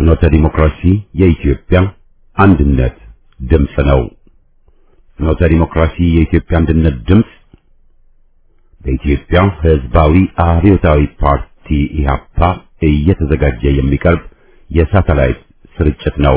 ፍኖተ ዲሞክራሲ የኢትዮጵያ አንድነት ድምፅ ነው። ፍኖተ ዲሞክራሲ የኢትዮጵያ አንድነት ድምፅ በኢትዮጵያ ሕዝባዊ አብዮታዊ ፓርቲ ኢህአፓ እየተዘጋጀ የሚቀርብ የሳተላይት ስርጭት ነው።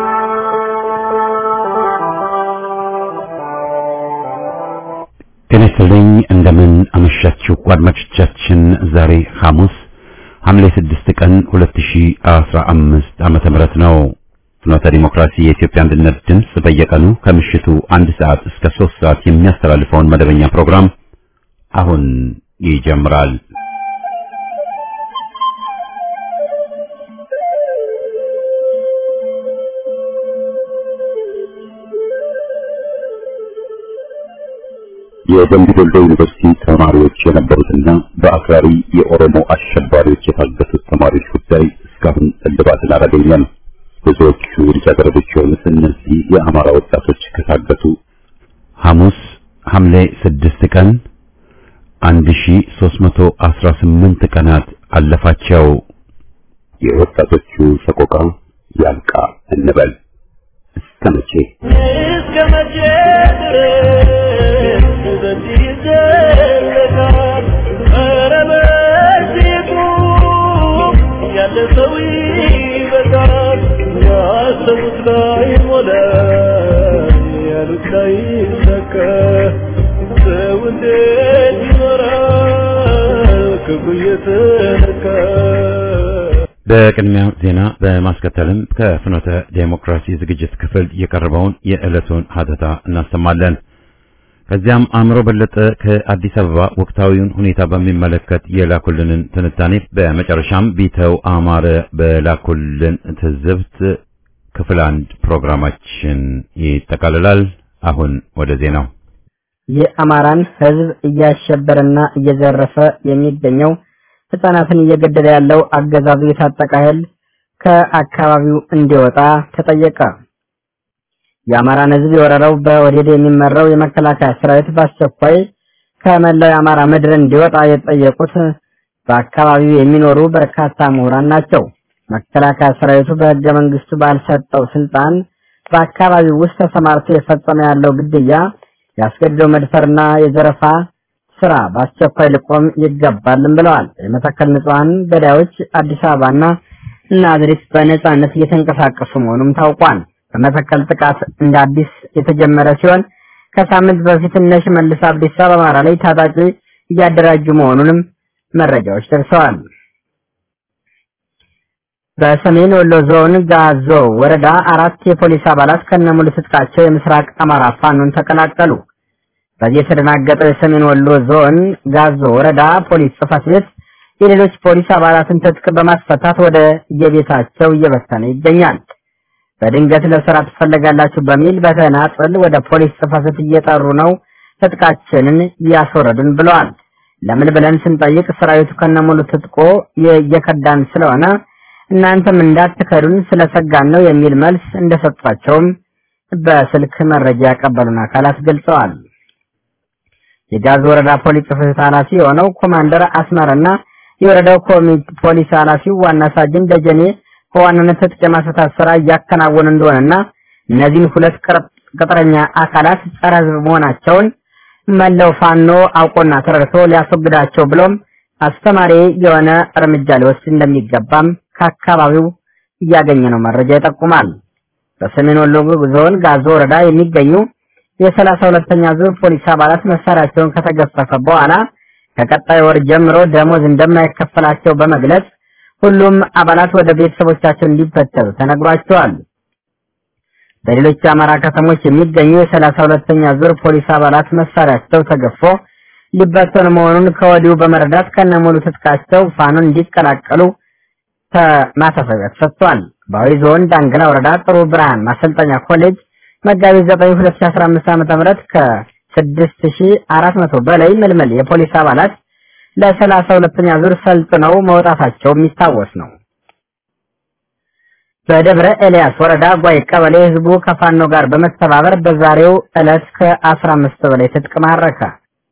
ጤና ይስጥልኝ። እንደምን አመሻችሁ አድማጮቻችን። ዛሬ ሐሙስ ሐምሌ 6 ቀን 2015 ዓመተ ምህረት ነው። ፍኖተ ዲሞክራሲ የኢትዮጵያ አንድነት ድምፅ በየቀኑ ከምሽቱ አንድ ሰዓት እስከ 3 ሰዓት የሚያስተላልፈውን መደበኛ ፕሮግራም አሁን ይጀምራል። የደምቢ ዶሎ ዩኒቨርሲቲ ተማሪዎች የነበሩትና በአክራሪ የኦሮሞ አሸባሪዎች የታገቱት ተማሪዎች ጉዳይ እስካሁን እልባትን አላገኘም። ብዙዎቹ ልጃገረዶች የሆኑት እነዚህ የአማራ ወጣቶች ከታገቱ ሐሙስ ሐምሌ ስድስት ቀን 1318 ቀናት አለፋቸው። የወጣቶቹ ሰቆቃ ያልቃ እንበል እስከ መቼ እስከ መቼ ድረስ በዚህ ይዘለቃል? ኧረ በዚህ ቁም፣ ያለ ሰው ይበቃል። ያሰቡት ላይ ሞላ፣ ያሉት ላይ ሰካ። ሰው እንዴት ይኖራል ክፉ እየተነካ? በቅድሚያ ዜና በማስከተልም ከፍኖተ ዴሞክራሲ ዝግጅት ክፍል የቀረበውን የዕለቱን ሀተታ እናሰማለን። ከዚያም አእምሮ በለጠ ከአዲስ አበባ ወቅታዊውን ሁኔታ በሚመለከት የላኩልንን ትንታኔ፣ በመጨረሻም ቢተው አማረ በላኩልን ትዝብት ክፍል አንድ ፕሮግራማችን ይጠቃልላል። አሁን ወደ ዜናው የአማራን ሕዝብ እያሸበረና እየዘረፈ የሚገኘው ሕፃናትን እየገደለ ያለው አገዛዙ የታጠቀ ኃይል ከአካባቢው እንዲወጣ ተጠየቀ። የአማራን ሕዝብ የወረረው በወዴድ የሚመራው የመከላከያ ሰራዊት በአስቸኳይ ከመላው የአማራ ምድር እንዲወጣ የጠየቁት በአካባቢው የሚኖሩ በርካታ ምሁራን ናቸው። መከላከያ ሰራዊቱ በሕገ መንግስቱ ባልሰጠው ስልጣን በአካባቢው ውስጥ ተሰማርቶ የፈጸመ ያለው ግድያ፣ ያስገድደው መድፈርና የዘረፋ ስራ በአስቸኳይ ሊቆም ይገባልም ብለዋል። የመተከል ንጹሐን ገዳዮች አዲስ አበባና ናዝሬት በነጻነት እየተንቀሳቀሱ መሆኑም ታውቋል። በመተከል ጥቃት እንደ አዲስ የተጀመረ ሲሆን ከሳምንት በፊት እነ ሽመልስ አብዲሳ በአማራ ላይ ታጣቂ እያደራጁ መሆኑንም መረጃዎች ደርሰዋል። በሰሜን ወሎ ዞን ጋዞ ወረዳ አራት የፖሊስ አባላት ከነሙሉ ትጥቃቸው የምስራቅ አማራ ፋኖን ተቀላቀሉ። በዚህ የተደናገጠው የሰሜን ወሎ ዞን ጋዞ ወረዳ ፖሊስ ጽሕፈት ቤት የሌሎች ፖሊስ አባላትን ትጥቅ በማስፈታት ወደ የቤታቸው እየበተነ ይገኛል። በድንገት ለስራ ትፈለጋላችሁ በሚል በተናጥል ወደ ፖሊስ ጽሕፈት ቤት እየጠሩ ነው ትጥቃችንን እያስወረዱን ብለዋል። ለምን ብለን ስንጠይቅ ሰራዊቱ ከነሙሉ ትጥቆ እየከዳን ስለሆነ እናንተም እንዳትከዱን ስለሰጋን ነው የሚል መልስ እንደሰጧቸውም በስልክ መረጃ ያቀበሉን አካላት ገልጸዋል። የጋዝ ወረዳ ፖሊስ ጽሕፈት ቤት ኃላፊ የሆነው ኮማንደር አስመርና የወረዳው ፖሊስ ኃላፊው ዋና ሳጅን ደጀኔ በዋናነት ትጥቅ የማስፈታት ስራ እያከናወኑ እንደሆነና እነዚህን ሁለት ቅጥረኛ አካላት ጸረ ሕዝብ መሆናቸውን መላው ፋኖ አውቆና ተረድቶ ሊያስወግዳቸው ብሎም አስተማሪ የሆነ እርምጃ ሊወስድ እንደሚገባም ከአካባቢው እያገኘ ነው መረጃ ይጠቁማል። በሰሜን ወሎ ዞን ጋዞ ወረዳ የሚገኙ የሰላሳ ሁለተኛ ዙር ፖሊስ አባላት መሳሪያቸውን ከተገፈፈ በኋላ ከቀጣይ ወር ጀምሮ ደሞዝ እንደማይከፈላቸው በመግለጽ ሁሉም አባላት ወደ ቤተሰቦቻቸው እንዲበተኑ ተነግሯቸዋል። በሌሎች የአማራ ከተሞች የሚገኙ የሰላሳ ሁለተኛ ዙር ፖሊስ አባላት መሳሪያቸው ተገፎ ሊበተኑ መሆኑን ከወዲሁ በመረዳት ከነሙሉ ትጥቃቸው ፋኖን እንዲቀላቀሉ ማሳሰቢያ ተሰጥቷል። በአዊ ዞን ዳንግላ ወረዳ ጥሩ ብርሃን ማሰልጠኛ ኮሌጅ መጋቢት 9 2015 ዓ.ም ከ6400 በላይ ምልምል የፖሊስ አባላት ለሰላሳ ሁለተኛ ዙር ሰልጥነው መውጣታቸው የሚታወስ ነው። በደብረ ኤልያስ ወረዳ ጓይ ቀበሌ ህዝቡ ከፋኖ ጋር በመተባበር በዛሬው ዕለት ከ15 በላይ ትጥቅ ማረከ።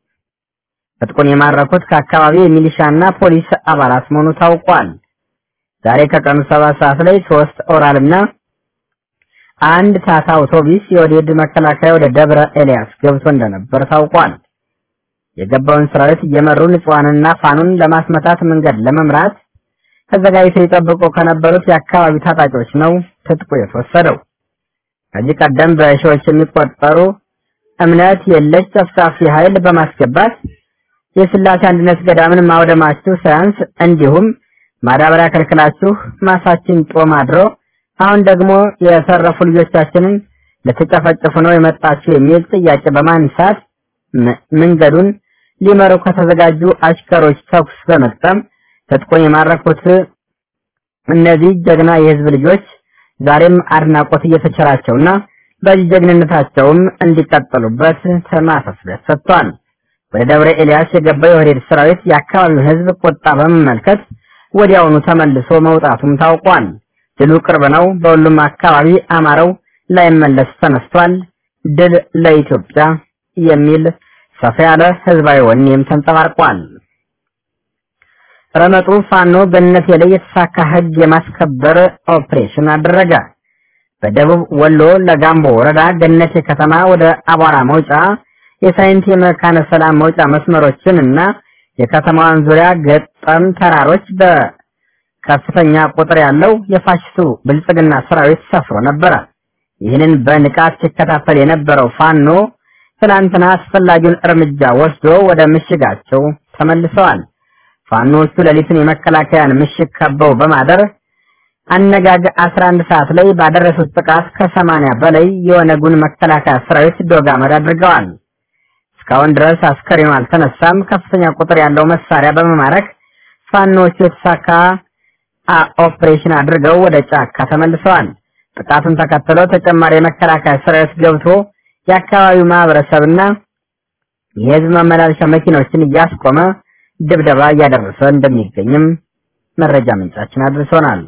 ትጥቁን የማረኩት ከአካባቢው የሚሊሻና ፖሊስ አባላት መሆኑ ታውቋል። ዛሬ ከቀኑ ሰባት ሰዓት ላይ ሶስት ኦራልና አንድ ታታ አውቶቡስ የወዴድ መከላከያ ወደ ደብረ ኤልያስ ገብቶ እንደነበር ታውቋል። የገባውን ሰራዊት እየመሩ ንጹሐንና ፋኑን ለማስመታት መንገድ ለመምራት ተዘጋጅተው ይጠብቁ ከነበሩት የአካባቢው ታጣቂዎች ነው ትጥቁ የተወሰደው። ከዚህ ቀደም በሺዎች የሚቆጠሩ እምነት የለሽ ጨፍጫፊ ኃይል በማስገባት የስላሴ አንድነት ገዳምን ማውደማችሁ ሳያንስ እንዲሁም ማዳበሪያ ከልክላችሁ ማሳችን ጦም አድሮ አሁን ደግሞ የተረፉ ልጆቻችንን ልትጨፈጭፉ ነው የመጣችሁ የሚል ጥያቄ በማንሳት መንገዱን ሊመሩ ከተዘጋጁ አሽከሮች ተኩስ በመቅጠም ትጥቁን የማረኩት እነዚህ ጀግና የህዝብ ልጆች ዛሬም አድናቆት እየተቸራቸውና በዚህ ጀግንነታቸውም እንዲቀጥሉበት ማሳሰቢያ ሰጥቷል። ወደ ደብረ ኤልያስ የገባው የወዴድ ሰራዊት የአካባቢውን ህዝብ ቁጣ በመመልከት ወዲያውኑ ተመልሶ መውጣቱም ታውቋል። ድሉ ቅርብ ነው። በሁሉም አካባቢ አማራው ላይመለስ ተነስቷል። ድል ለኢትዮጵያ የሚል ሰፋ ያለ ህዝባዊ ወኔም ተንጸባርቋል። ረመጡ ፋኖ ገነቴ ላይ የተሳካ ህግ የማስከበር ኦፕሬሽን አደረገ። በደቡብ ወሎ ለጋምቦ ወረዳ ገነቴ ከተማ ወደ አቧራ መውጫ የሳይንት የመካነ ሰላም መውጫ መስመሮችን እና የከተማዋን ዙሪያ ገጠም ተራሮች በከፍተኛ ቁጥር ያለው የፋሽስቱ ብልጽግና ሰራዊት ሰፍሮ ነበረ። ይህንን በንቃት ሲከታተል የነበረው ፋኖ ትናንትና አስፈላጊውን እርምጃ ወስዶ ወደ ምሽጋቸው ተመልሰዋል። ፋኖቹ ሌሊቱን የመከላከያን ምሽግ ከበው በማደር አነጋግ 11 ሰዓት ላይ ባደረሱት ጥቃት ከሰማንያ በላይ የኦነጉን መከላከያ ሰራዊት ዶግ አመድ አድርገዋል። እስካሁን ድረስ አስከሬኑ አልተነሳም። ከፍተኛ ቁጥር ያለው መሳሪያ በመማረክ ፋኖቹ የተሳካ ኦፕሬሽን አድርገው ወደ ጫካ ተመልሰዋል። ጥቃቱን ተከትሎ ተጨማሪ የመከላከያ ሰራዊት ገብቶ የአካባቢው ማህበረሰብና የህዝብ ማመላለሻ መኪኖችን እያስቆመ ድብደባ እያደረሰ እንደሚገኝም መረጃ ምንጫችን አድርሶናል።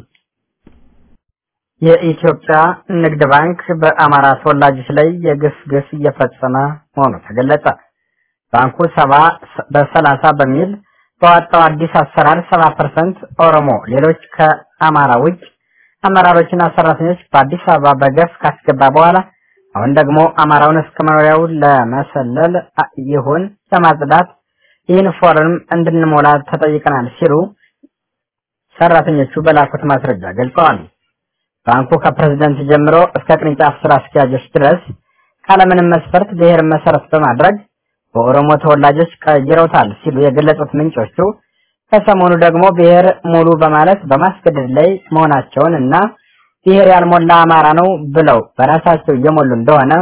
የኢትዮጵያ ንግድ ባንክ በአማራ ተወላጆች ላይ የግፍ ግፍ እየፈጸመ መሆኑ ተገለጸ። ባንኩ ሰባ በሰላሳ በሚል በዋጣው አዲስ አሰራር ሰባ ፐርሰንት ኦሮሞ፣ ሌሎች ከአማራ ውጭ አመራሮችና ሰራተኞች በአዲስ አበባ በገፍ ካስገባ በኋላ አሁን ደግሞ አማራውን እስከ መኖሪያው ለመሰለል ይሁን ለማጽዳት ይህን ፎርም እንድንሞላ ተጠይቀናል ሲሉ ሰራተኞቹ በላኩት ማስረጃ ገልጸዋል። ባንኩ ከፕሬዝደንት ጀምሮ እስከ ቅርንጫፍ ስራ አስኪያጆች ድረስ ካለምንም መስፈርት ብሔር መሰረት በማድረግ በኦሮሞ ተወላጆች ቀይረውታል ሲሉ የገለጹት ምንጮቹ ከሰሞኑ ደግሞ ብሔር ሙሉ በማለት በማስገደድ ላይ መሆናቸውን እና ብሔር ያልሞላ አማራ ነው ብለው በራሳቸው እየሞሉ እንደሆነ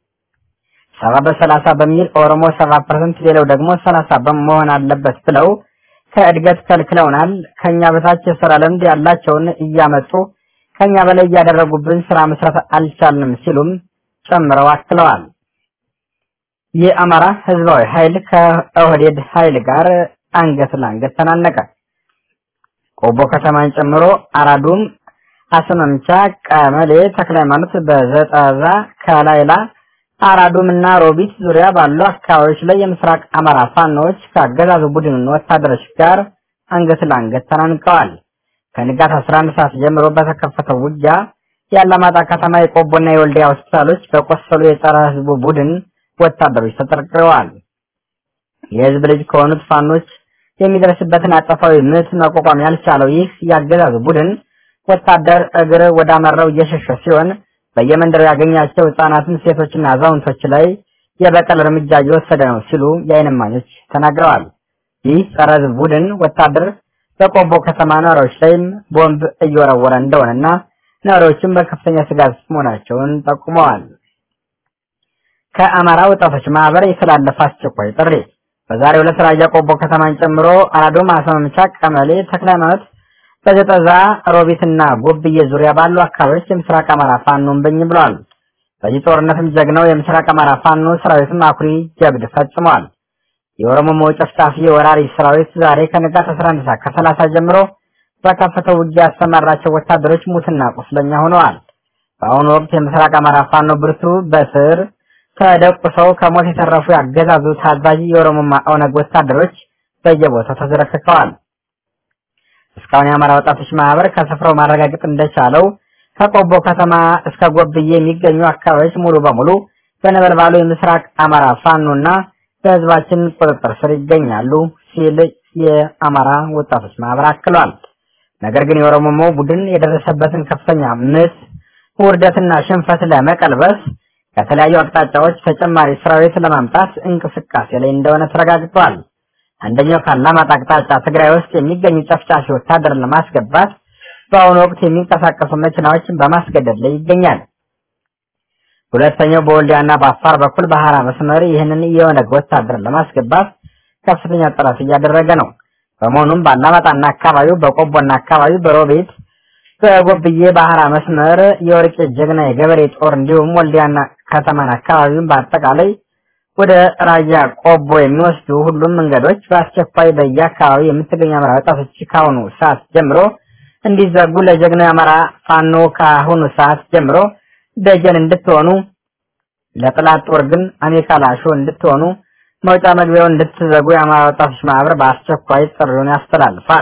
ሰባ በሰላሳ በሚል ኦሮሞ ሰባ ፐርሰንት ሌላው ደግሞ ሰላሳ በመሆን አለበት ብለው ከእድገት ከልክለውናል። ከኛ በታች የስራ ልምድ ያላቸውን እያመጡ ከኛ በላይ እያደረጉብን ስራ መስራት አልቻልንም ሲሉም ጨምረው አክለዋል። የአማራ ህዝባዊ ኃይል ከኦህዴድ ኃይል ጋር አንገት ለአንገት ተናነቀ። ቆቦ ከተማን ጨምሮ አራዱም፣ አስመምቻ፣ ቀመሌ፣ ተክለ ሃይማኖት፣ በዘጠዛ፣ ከላይላ፣ አራዱም እና ሮቢት ዙሪያ ባሉ አካባቢዎች ላይ የምስራቅ አማራ ፋኖዎች ከአገዛዙ ቡድን ወታደሮች ጋር አንገት ለአንገት ተናንቀዋል። ከንጋት 11 ሰዓት ጀምሮ በተከፈተው ውጊያ የአላማጣ ከተማ የቆቦና የወልዲያ ሆስፒታሎች በቆሰሉ የጸረ ህዝቡ ቡድን ወታደሮች ተጠርቅረዋል። የህዝብ ልጅ ከሆኑት ፋኖች የሚደርስበትን አጸፋዊ ምት መቋቋም ያልቻለው ይህ የአገዛዙ ቡድን ወታደር እግር ወዳመራው እየሸሸ ሲሆን በየመንደሩ ያገኛቸው ህጻናትን፣ ሴቶችና አዛውንቶች ላይ የበቀል እርምጃ እየወሰደ ነው ሲሉ የዓይን እማኞች ተናግረዋል። ይህ ጸረ ህዝብ ቡድን ወታደር በቆቦ ከተማ ነዋሪዎች ላይም ቦምብ እየወረወረ እንደሆነና ነዋሪዎችም በከፍተኛ ስጋት መሆናቸውን ጠቁመዋል። ከአማራ ወጣቶች ማህበር የተላለፈ አስቸኳይ ጥሪ በዛሬው ዕለት ራያ ቆቦ ከተማን ጨምሮ አራዶም፣ አስመምቻ፣ ቀመሌ፣ ተክለ ሃይማኖት፣ በዘጠዛ ሮቢትና ጎብዬ ዙሪያ ባሉ አካባቢዎች የምስራቅ አማራ ፋኖን በኝ ብለዋል። በዚህ ጦርነትም ጀግናው የምስራቅ አማራ ፋኖ ሰራዊትም አኩሪ ጀብድ ፈጽመዋል። የኦሮሞ ጨፍጫፊ የወራሪ ሰራዊት ዛሬ ከንጋት 11 ሰዓት ከ30 ጀምሮ በከፈተው ውጊያ ያሰማራቸው ወታደሮች ሙትና ቁስለኛ ሆነዋል። በአሁኑ ወቅት የምስራቅ አማራ ፋኖ ብርቱ በስር ተደቁሰው ከሞት የተረፉ ያገዛዙ ታዛዥ የኦሮሞማ ኦነግ ወታደሮች በየቦታው ተዝረክከዋል። እስከ እስካሁን የአማራ ወጣቶች ማህበር ከስፍራው ማረጋገጥ እንደቻለው ከቆቦ ከተማ እስከ ጎብዬ የሚገኙ አካባቢዎች ሙሉ በሙሉ በነበልባሉ የምስራቅ አማራ ፋኖና በህዝባችን ቁጥጥር ስር ይገኛሉ ሲል የአማራ ወጣቶች ማህበር አክሏል። ነገር ግን የኦሮሞ ቡድን የደረሰበትን ከፍተኛ ምት ውርደትና ሽንፈት ለመቀልበስ ከተለያዩ አቅጣጫዎች ተጨማሪ ሰራዊት ለማምጣት እንቅስቃሴ ላይ እንደሆነ ተረጋግጧል። አንደኛው ከአላማጣ አቅጣጫ ትግራይ ውስጥ የሚገኙ ጨፍጫፊ ወታደርን ለማስገባት በአሁኑ ወቅት የሚንቀሳቀሱ መኪናዎችን በማስገደድ ላይ ይገኛል። ሁለተኛው በወልዲያና በአፋር በኩል ባህራ መስመር ይህንን የኦነግ ወታደርን ለማስገባት ከፍተኛ ጥረት እያደረገ ነው። በመሆኑም በአላማጣና አካባቢው በቆቦና አካባቢው በሮቤት በጎብዬ ባህራ መስመር የወርቄ ጀግና የገበሬ ጦር እንዲሁም ወልዲያና ከተማን አካባቢውን በአጠቃላይ ወደ ራያ ቆቦ የሚወስዱ ሁሉም መንገዶች በአስቸኳይ በየአካባቢ የምትገኙ አማራ ወጣቶች ከአሁኑ ሰዓት ጀምሮ እንዲዘጉ ለጀግናው የአማራ ፋኖ ከአሁኑ ሰዓት ጀምሮ ደጀን እንድትሆኑ ለጥላት ጦር ግን አሜካላሾ እንድትሆኑ መውጫ መግቢያውን እንድትዘጉ የአማራ ወጣቶች ማህበር በአስቸኳይ ጥሪውን ያስተላልፋል።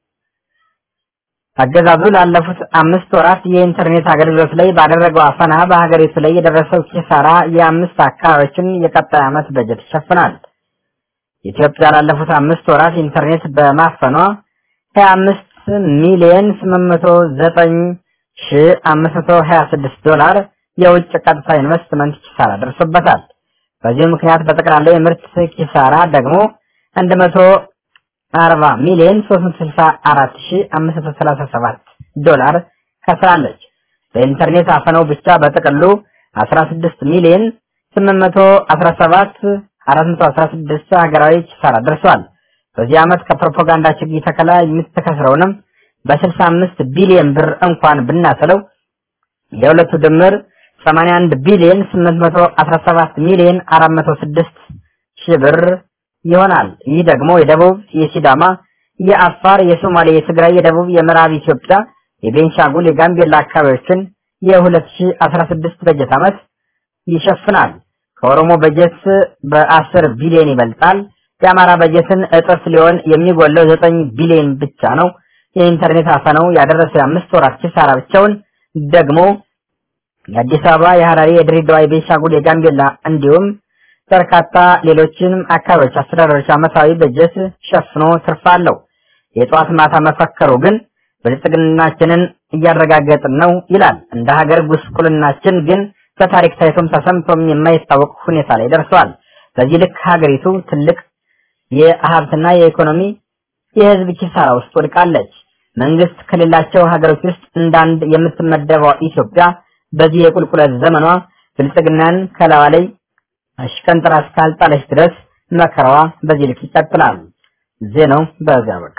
አገዛዙ ላለፉት አምስት ወራት የኢንተርኔት አገልግሎት ላይ ባደረገው አፈና በሀገሪቱ ላይ የደረሰው ኪሳራ የአምስት አካባቢዎችን የቀጣይ ዓመት በጀት ይሸፍናል። ኢትዮጵያ ላለፉት አምስት ወራት ኢንተርኔት በማፈኗ ሀያ አምስት ሚሊዮን ስምንት መቶ ዘጠኝ ሺ አምስት መቶ ሀያ ስድስት ዶላር የውጭ ቀጥታ ኢንቨስትመንት ኪሳራ ደርሶበታል። በዚህ ምክንያት በጠቅላላ የምርት ኪሳራ ደግሞ አንድ መቶ አርባ ሚሊዮን ሶስት መቶ ስልሳ አራት ሺ አምስት መቶ ሰላሳ ሰባት ዶላር ከስራለች። በኢንተርኔት አፈነው ብቻ በጥቅሉ አስራ ስድስት ሚሊዮን ስምንት መቶ አስራ ሰባት አራት መቶ አስራ ስድስት ሀገራዊ ኪሳራ ደርሷል። በዚህ ዓመት ከፕሮፓጋንዳ ችግኝ ተከላ የምትከስረውንም በስልሳ አምስት ቢሊዮን ብር እንኳን ብናስለው የሁለቱ ድምር 81 ቢሊዮን 817 ሚሊዮን 406 ሺህ ብር ይሆናል። ይህ ደግሞ የደቡብ፣ የሲዳማ፣ የአፋር፣ የሶማሌ፣ የትግራይ፣ የደቡብ፣ የምዕራብ ኢትዮጵያ፣ የቤንሻንጉል፣ የጋምቤላ አካባቢዎችን የ2016 በጀት ዓመት ይሸፍናል። ከኦሮሞ በጀት በ10 ቢሊዮን ይበልጣል። የአማራ በጀትን እጥፍ ሊሆን የሚጎለው 9 ቢሊዮን ብቻ ነው። የኢንተርኔት አፈነው ያደረሰው የአምስት ወራት ኪሳራ ብቻውን ደግሞ የአዲስ አበባ፣ የሐራሪ፣ የድሬዳዋ፣ የቤንሻንጉል፣ የጋምቤላ እንዲሁም በርካታ ሌሎችንም አካባቢዎች አስተዳደሮች ዓመታዊ በጀት ሸፍኖ ትርፍ አለው። የጠዋት ማታ መፈከሩ ግን ብልጽግናችንን እያረጋገጥን ነው ይላል። እንደ ሀገር ጉስቁልናችን ግን በታሪክ ታይቶም ተሰምቶም የማይታወቅ ሁኔታ ላይ ደርሷል። በዚህ ልክ ሀገሪቱ ትልቅ የሀብትና የኢኮኖሚ የህዝብ ኪሳራ ውስጥ ወድቃለች። መንግስት ከሌላቸው ሀገሮች ውስጥ እንዳንድ የምትመደበው ኢትዮጵያ በዚህ የቁልቁለት ዘመኗ ብልጽግናን ከላዋ ላይ አሽቀንጥራ እስካልጣለች ድረስ መከራዋ በዚህ ልክ ይቀጥላል። ዜናው በዚያ በቃ።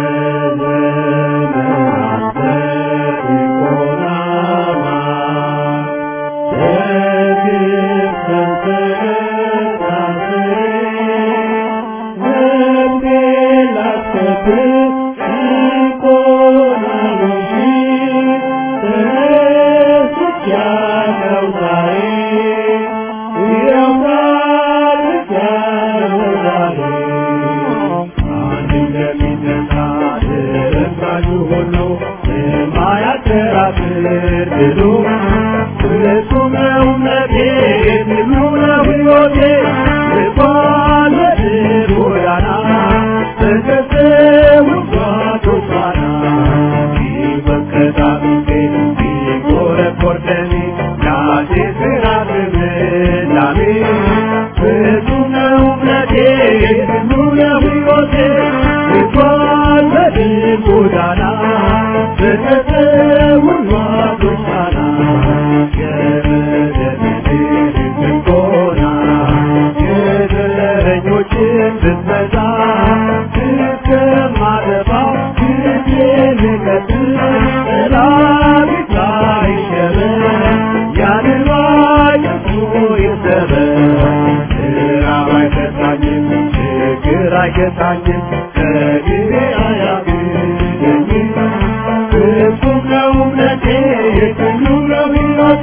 አይገታኝም ከጊዜ አያግደኝም ፍጹም ነው እምነቴ የትኑ ነው ሕይወቴ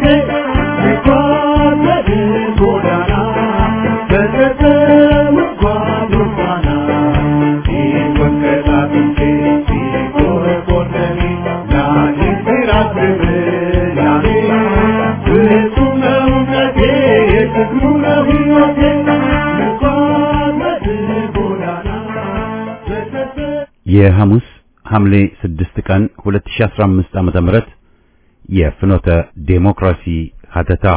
ሲጓዝ ጎዳና በተተው ጓድ ፋና ሲወቀጣ ጥንቴ ሲጎረ የሐሙስ ሐምሌ 6 ቀን 2015 ዓመተ ምህረት የፍኖተ ዴሞክራሲ ሀተታ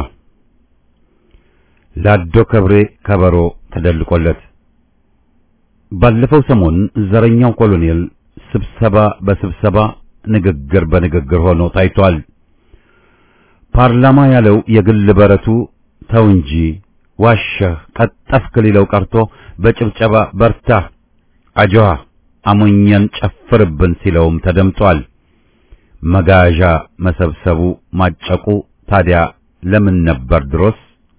ላዶ ከብሬ ከበሮ ተደልቆለት ባለፈው ሰሞን ዘረኛው ኮሎኔል ስብሰባ በስብሰባ ንግግር በንግግር ሆኖ ታይቷል። ፓርላማ ያለው የግል በረቱ ተው እንጂ ዋሸህ ቀጠፍክ ሊለው ቀርቶ በጭብጨባ በርታ አጆሃ አሞኘን ጨፍርብን ሲለውም ተደምጧል። መጋዣ መሰብሰቡ ማጨቁ ታዲያ ለምን ነበር ድሮስ?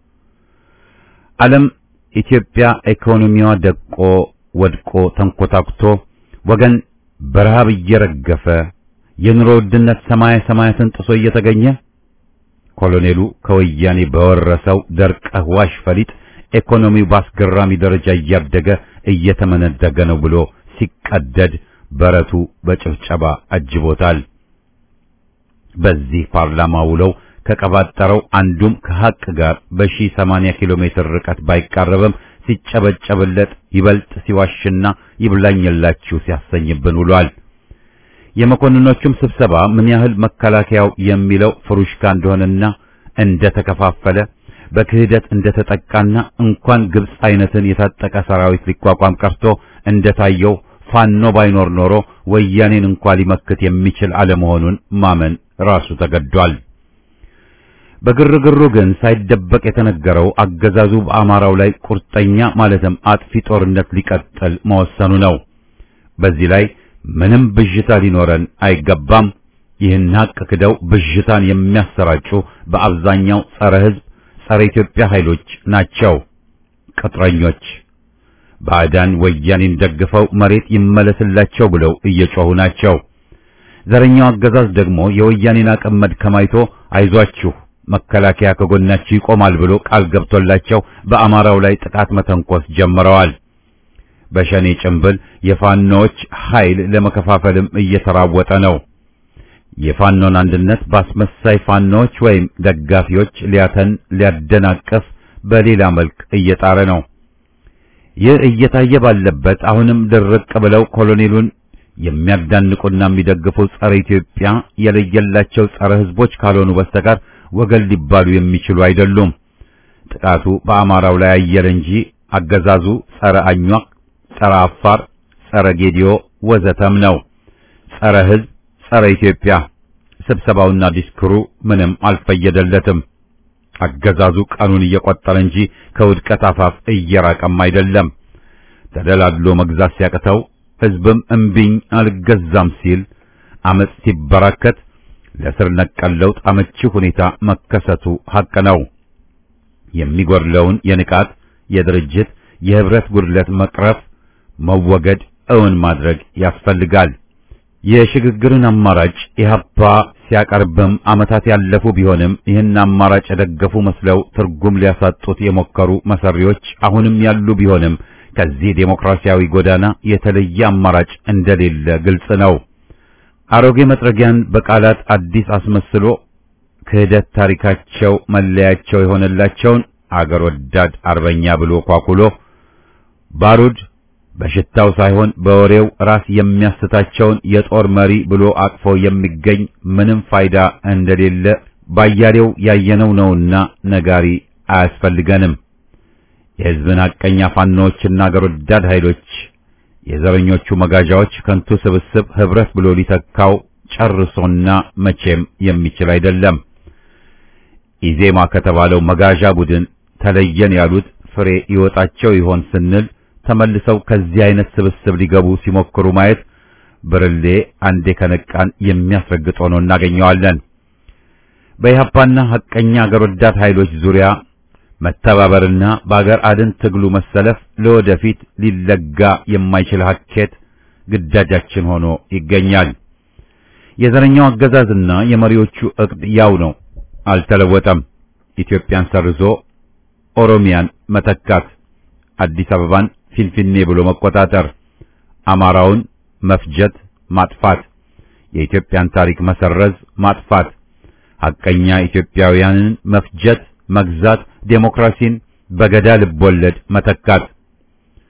ዓለም ኢትዮጵያ ኢኮኖሚዋ ደቆ ወድቆ ተንኮታኩቶ ወገን በረሃብ እየረገፈ የኑሮ ውድነት ሰማይ ሰማያትን ጥሶ እየተገኘ ኮሎኔሉ ከወያኔ በወረሰው ደርቀህ ዋሽ ፈሊጥ ኢኮኖሚው በአስገራሚ ደረጃ እያደገ እየተመነደገ ነው ብሎ ሲቀደድ በረቱ በጭብጨባ አጅቦታል። በዚህ ፓርላማ ውለው ከቀባጠረው አንዱም ከሐቅ ጋር በሺህ ሰማንያ ኪሎ ሜትር ርቀት ባይቃረብም ሲጨበጨብለት ይበልጥ ሲዋሽና ይብላኝላችሁ ሲያሰኝብን ውሏል። የመኮንኖቹም ስብሰባ ምን ያህል መከላከያው የሚለው ፍሩሽካ እንደሆነና እንደተከፋፈለ በክህደት እንደተጠቃና እንኳን ግብጽ አይነትን የታጠቀ ሰራዊት ሊቋቋም ቀርቶ እንደታየው ፋኖ ባይኖር ኖሮ ወያኔን እንኳን ሊመክት የሚችል አለመሆኑን ማመን ራሱ ተገዷል። በግርግሩ ግን ሳይደበቅ የተነገረው አገዛዙ በአማራው ላይ ቁርጠኛ ማለትም አጥፊ ጦርነት ሊቀጥል መወሰኑ ነው። በዚህ ላይ ምንም ብዥታ ሊኖረን አይገባም። ይህን ሀቅ ክደው ብዥታን የሚያሰራጩ በአብዛኛው ጸረ ሕዝብ፣ ጸረ ኢትዮጵያ ኃይሎች ናቸው። ቅጥረኞች ባዕዳን ወያኔን ደግፈው መሬት ይመለስላቸው ብለው እየጮሁ ናቸው። ዘረኛው አገዛዝ ደግሞ የወያኔን አቅም መድከም አይቶ አይዟችሁ መከላከያ ከጎናችሁ ይቆማል ብሎ ቃል ገብቶላቸው በአማራው ላይ ጥቃት መተንኮስ ጀምረዋል። በሸኔ ጭንብል የፋኖዎች ኃይል ለመከፋፈልም እየተራወጠ ነው። የፋኖን አንድነት በአስመሳይ ፋኖዎች ወይም ደጋፊዎች ሊያተን ሊያደናቀፍ በሌላ መልክ እየጣረ ነው። ይህ እየታየ ባለበት አሁንም ድርቅ ብለው ኮሎኔሉን የሚያዳንቁና የሚደግፉ ጸረ ኢትዮጵያ የለየላቸው ጸረ ሕዝቦች ካልሆኑ በስተቀር ወገን ሊባሉ የሚችሉ አይደሉም። ጥቃቱ በአማራው ላይ አየለ እንጂ አገዛዙ ጸረ አኟቅ፣ ጸረ አፋር፣ ጸረ ጌዲዮ ወዘተም ነው። ጸረ ሕዝብ፣ ጸረ ኢትዮጵያ። ስብሰባውና ዲስክሩ ምንም አልፈየደለትም። አገዛዙ ቀኑን እየቆጠረ እንጂ ከውድቀት አፋፍ እየራቀም አይደለም። ተደላድሎ መግዛት ሲያቅተው ሕዝብም እምቢኝ አልገዛም ሲል አመጽ ሲበራከት ለስር ነቀል ለውጥ አመቺ ሁኔታ መከሰቱ ሐቅ ነው። የሚጎድለውን የንቃት፣ የድርጅት፣ የህብረት ጉድለት መቅረፍ፣ መወገድ እውን ማድረግ ያስፈልጋል። የሽግግርን አማራጭ ኢህአፓ ሲያቀርብም ዓመታት ያለፉ ቢሆንም ይህን አማራጭ የደገፉ መስለው ትርጉም ሊያሳጡት የሞከሩ መሰሪዎች አሁንም ያሉ ቢሆንም ከዚህ ዴሞክራሲያዊ ጎዳና የተለየ አማራጭ እንደሌለ ግልጽ ነው። አሮጌ መጥረጊያን በቃላት አዲስ አስመስሎ ክህደት ታሪካቸው መለያቸው የሆነላቸውን አገር ወዳድ አርበኛ ብሎ ኳኩሎ ባሩድ በሽታው ሳይሆን በወሬው ራስ የሚያስታቸውን የጦር መሪ ብሎ አቅፎ የሚገኝ ምንም ፋይዳ እንደሌለ ባያሌው ያየነው ነውና ነጋሪ አያስፈልገንም። የሕዝብን ሐቀኛ ፋኖዎችና አገር ወዳድ ኃይሎች የዘረኞቹ መጋዣዎች ከንቱ ስብስብ ህብረት ብሎ ሊተካው ጨርሶና መቼም የሚችል አይደለም። ኢዜማ ከተባለው መጋዣ ቡድን ተለየን ያሉት ፍሬ ይወጣቸው ይሆን ስንል ተመልሰው ከዚህ አይነት ስብስብ ሊገቡ ሲሞክሩ ማየት ብርሌ አንዴ ከነቃን የሚያስረግጥ ሆኖ እናገኘዋለን። በኢህአፓና ሐቀኛ አገር ወዳድ ኃይሎች ዙሪያ መተባበርና በአገር አድን ትግሉ መሰለፍ ለወደፊት ሊለጋ የማይችል ሀኬት ግዳጃችን ሆኖ ይገኛል። የዘረኛው አገዛዝና የመሪዎቹ እቅድ ያው ነው፣ አልተለወጠም። ኢትዮጵያን ሰርዞ ኦሮሚያን መተካት፣ አዲስ አበባን ፊንፊኔ ብሎ መቆጣጠር፣ አማራውን መፍጀት፣ ማጥፋት፣ የኢትዮጵያን ታሪክ መሰረዝ፣ ማጥፋት፣ ሐቀኛ ኢትዮጵያውያንን መፍጀት፣ መግዛት፣ ዴሞክራሲን በገዳ ልቦለድ መተካት፣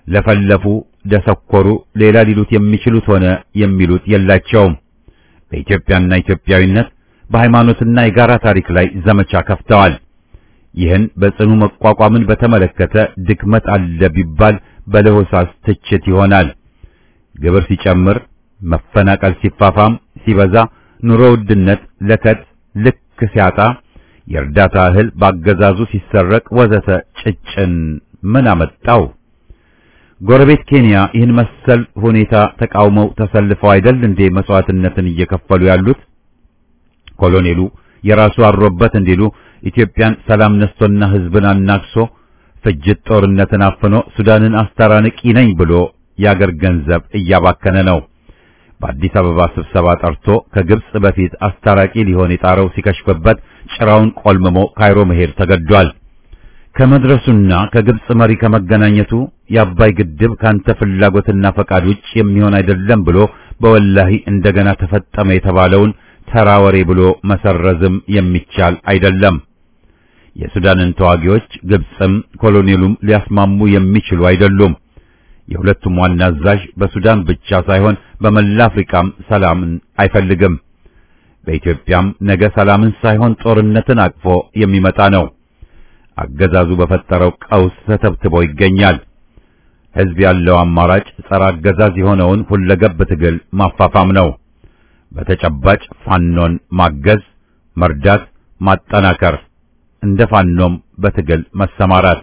ለፈለፉ፣ ደሰኮሩ፣ ሌላ ሊሉት የሚችሉት ሆነ የሚሉት የላቸውም። በኢትዮጵያና ኢትዮጵያዊነት በሃይማኖትና የጋራ ታሪክ ላይ ዘመቻ ከፍተዋል። ይህን በጽኑ መቋቋምን በተመለከተ ድክመት አለ ቢባል በለሆሳስ ትችት ይሆናል። ግብር ሲጨምር፣ መፈናቀል ሲፋፋም፣ ሲበዛ፣ ኑሮ ውድነት ለከት ልክ ሲያጣ፣ የእርዳታ እህል ባገዛዙ ሲሰረቅ ወዘተ ጭጭን ምን አመጣው? ጎረቤት ኬንያ ይህን መሰል ሁኔታ ተቃውመው ተሰልፈው አይደል እንዴ መስዋዕትነትን እየከፈሉ ያሉት? ኮሎኔሉ የራሱ አሮበት እንዲሉ ኢትዮጵያን ሰላም ነስቶና ህዝብን አናክሶ ፍጅት ጦርነትን አፍኖ ሱዳንን አስታራንቂ ነኝ ብሎ የአገር ገንዘብ እያባከነ ነው። በአዲስ አበባ ስብሰባ ጠርቶ ከግብጽ በፊት አስታራቂ ሊሆን የጣረው ሲከሽፍበት ጭራውን ቆልምሞ ካይሮ መሄድ ተገዷል። ከመድረሱና ከግብጽ መሪ ከመገናኘቱ የአባይ ግድብ ካንተ ፍላጎትና ፈቃድ ውጭ የሚሆን አይደለም ብሎ በወላሂ እንደገና ተፈጠመ የተባለውን ተራ ወሬ ብሎ መሰረዝም የሚቻል አይደለም። የሱዳንን ተዋጊዎች ግብጽም ኮሎኔሉም ሊያስማሙ የሚችሉ አይደሉም። የሁለቱም ዋና አዛዥ በሱዳን ብቻ ሳይሆን በመላ አፍሪካም ሰላምን አይፈልግም። በኢትዮጵያም ነገ ሰላምን ሳይሆን ጦርነትን አቅፎ የሚመጣ ነው። አገዛዙ በፈጠረው ቀውስ ተተብትቦ ይገኛል። ሕዝብ ያለው አማራጭ ጸረ አገዛዝ የሆነውን ሁለገብ ትግል ማፋፋም ነው። በተጨባጭ ፋኖን ማገዝ፣ መርዳት፣ ማጠናከር፣ እንደ ፋኖም በትግል መሰማራት።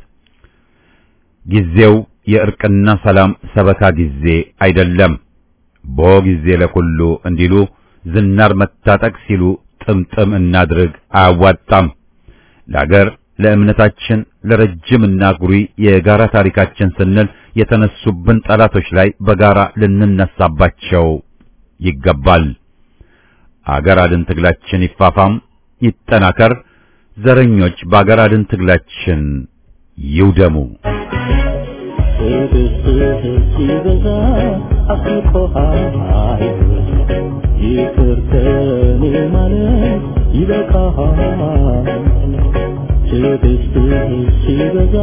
ጊዜው የእርቅና ሰላም ሰበካ ጊዜ አይደለም። ቦ ጊዜ ለኩሉ እንዲሉ ዝናር መታጠቅ ሲሉ ጥምጥም እናድርግ አያዋጣም። ለአገር ለእምነታችን ለረጅምና ጉሪ የጋራ ታሪካችን ስንል የተነሱብን ጠላቶች ላይ በጋራ ልንነሳባቸው ይገባል። አገር አድን ትግላችን ይፋፋም፣ ይጠናከር። ዘረኞች በአገር አድን ትግላችን ይውደሙ። ትዕግስትህ ሲበዛ አስቆሃል ይቅር ከኔ ማለት ይበቃሃል ትዕግስትህ ሲበዛ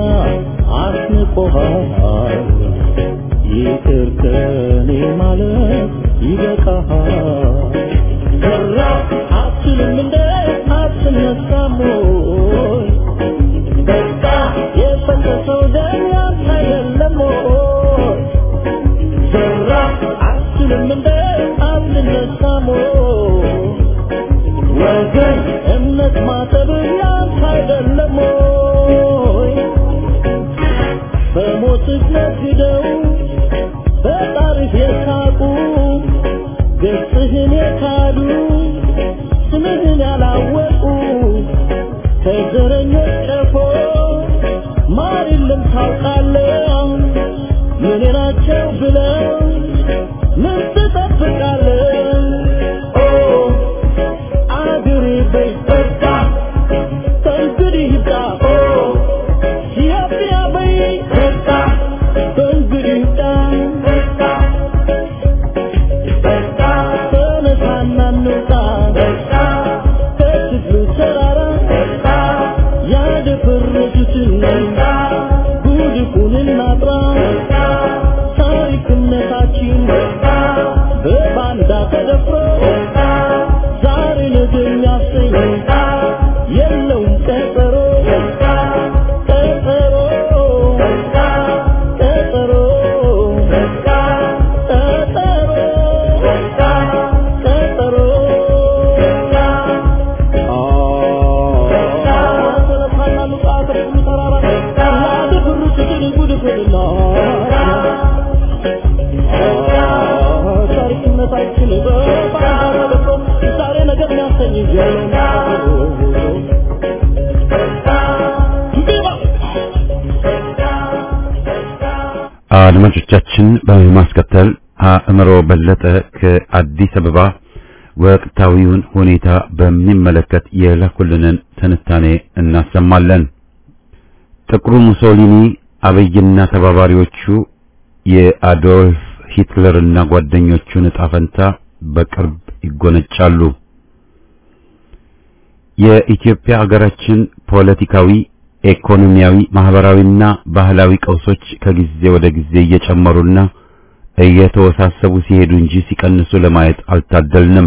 አስቆሃል ይቅር ከኔ ማለት ይበቃሃል ሰራ አትልም እንደ አትነሳም ወይ በቃ የፈሰሰው ደም ያንተ አይደለም ወይ? ዘራ አትልም እንደ አትነሳም ወይ? ወገን እምነት ማጠብ ያንተ አይደለም ወይ? በሞትህ ነግደው በጣሪፍ የሳቁ ገጽህን የካዱ ስምህን ያላወቁ ከዘረኞች ቀፎ ማር የለም ታውቃለህ። ምን ናቸው ብለው ምን ትጠብቃለህ? ኦ አገሬ በይ በቃ ከእንግዲህ ይብቃ። ኦ ኢትዮጵያ በይ በቃ ከእንግዲህ ይብቃ። ተነሳና እንውጣ ከትግሉ ተራራ ያደፈረሱትን ጉድፉን እናጥራ ታሪክነታችን በባንዳ ተደፍሮ ዛሬ ነገ የሚያሰኝ የለውም ቀጠሮ ቀጠሮ ቀጠሮ ቀጠሮ ታሪክነታችን በባንዳ ተደፍሮ ዛሬ ነገር የሚያሰኝ አድማጮቻችን በማስከተል አእምሮ በለጠ ከአዲስ አበባ ወቅታዊውን ሁኔታ በሚመለከት የላኩልንን ትንታኔ እናሰማለን። ጥቁሩ ሙሶሊኒ አብይና ተባባሪዎቹ የአዶልፍ ሂትለርና ጓደኞቹን ዕጣ ፈንታ በቅርብ ይጎነጫሉ። የኢትዮጵያ ሀገራችን ፖለቲካዊ፣ ኢኮኖሚያዊ፣ ማህበራዊና ባህላዊ ቀውሶች ከጊዜ ወደ ጊዜ እየጨመሩና እየተወሳሰቡ ሲሄዱ እንጂ ሲቀንሱ ለማየት አልታደልንም።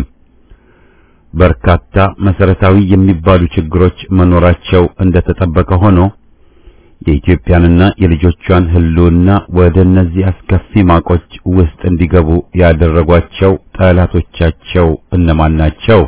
በርካታ መሰረታዊ የሚባሉ ችግሮች መኖራቸው እንደተጠበቀ ሆኖ የኢትዮጵያንና የልጆቿን ሕልውና ወደ እነዚህ አስከፊ ማቆች ውስጥ እንዲገቡ ያደረጓቸው ጠላቶቻቸው እነማን ናቸው?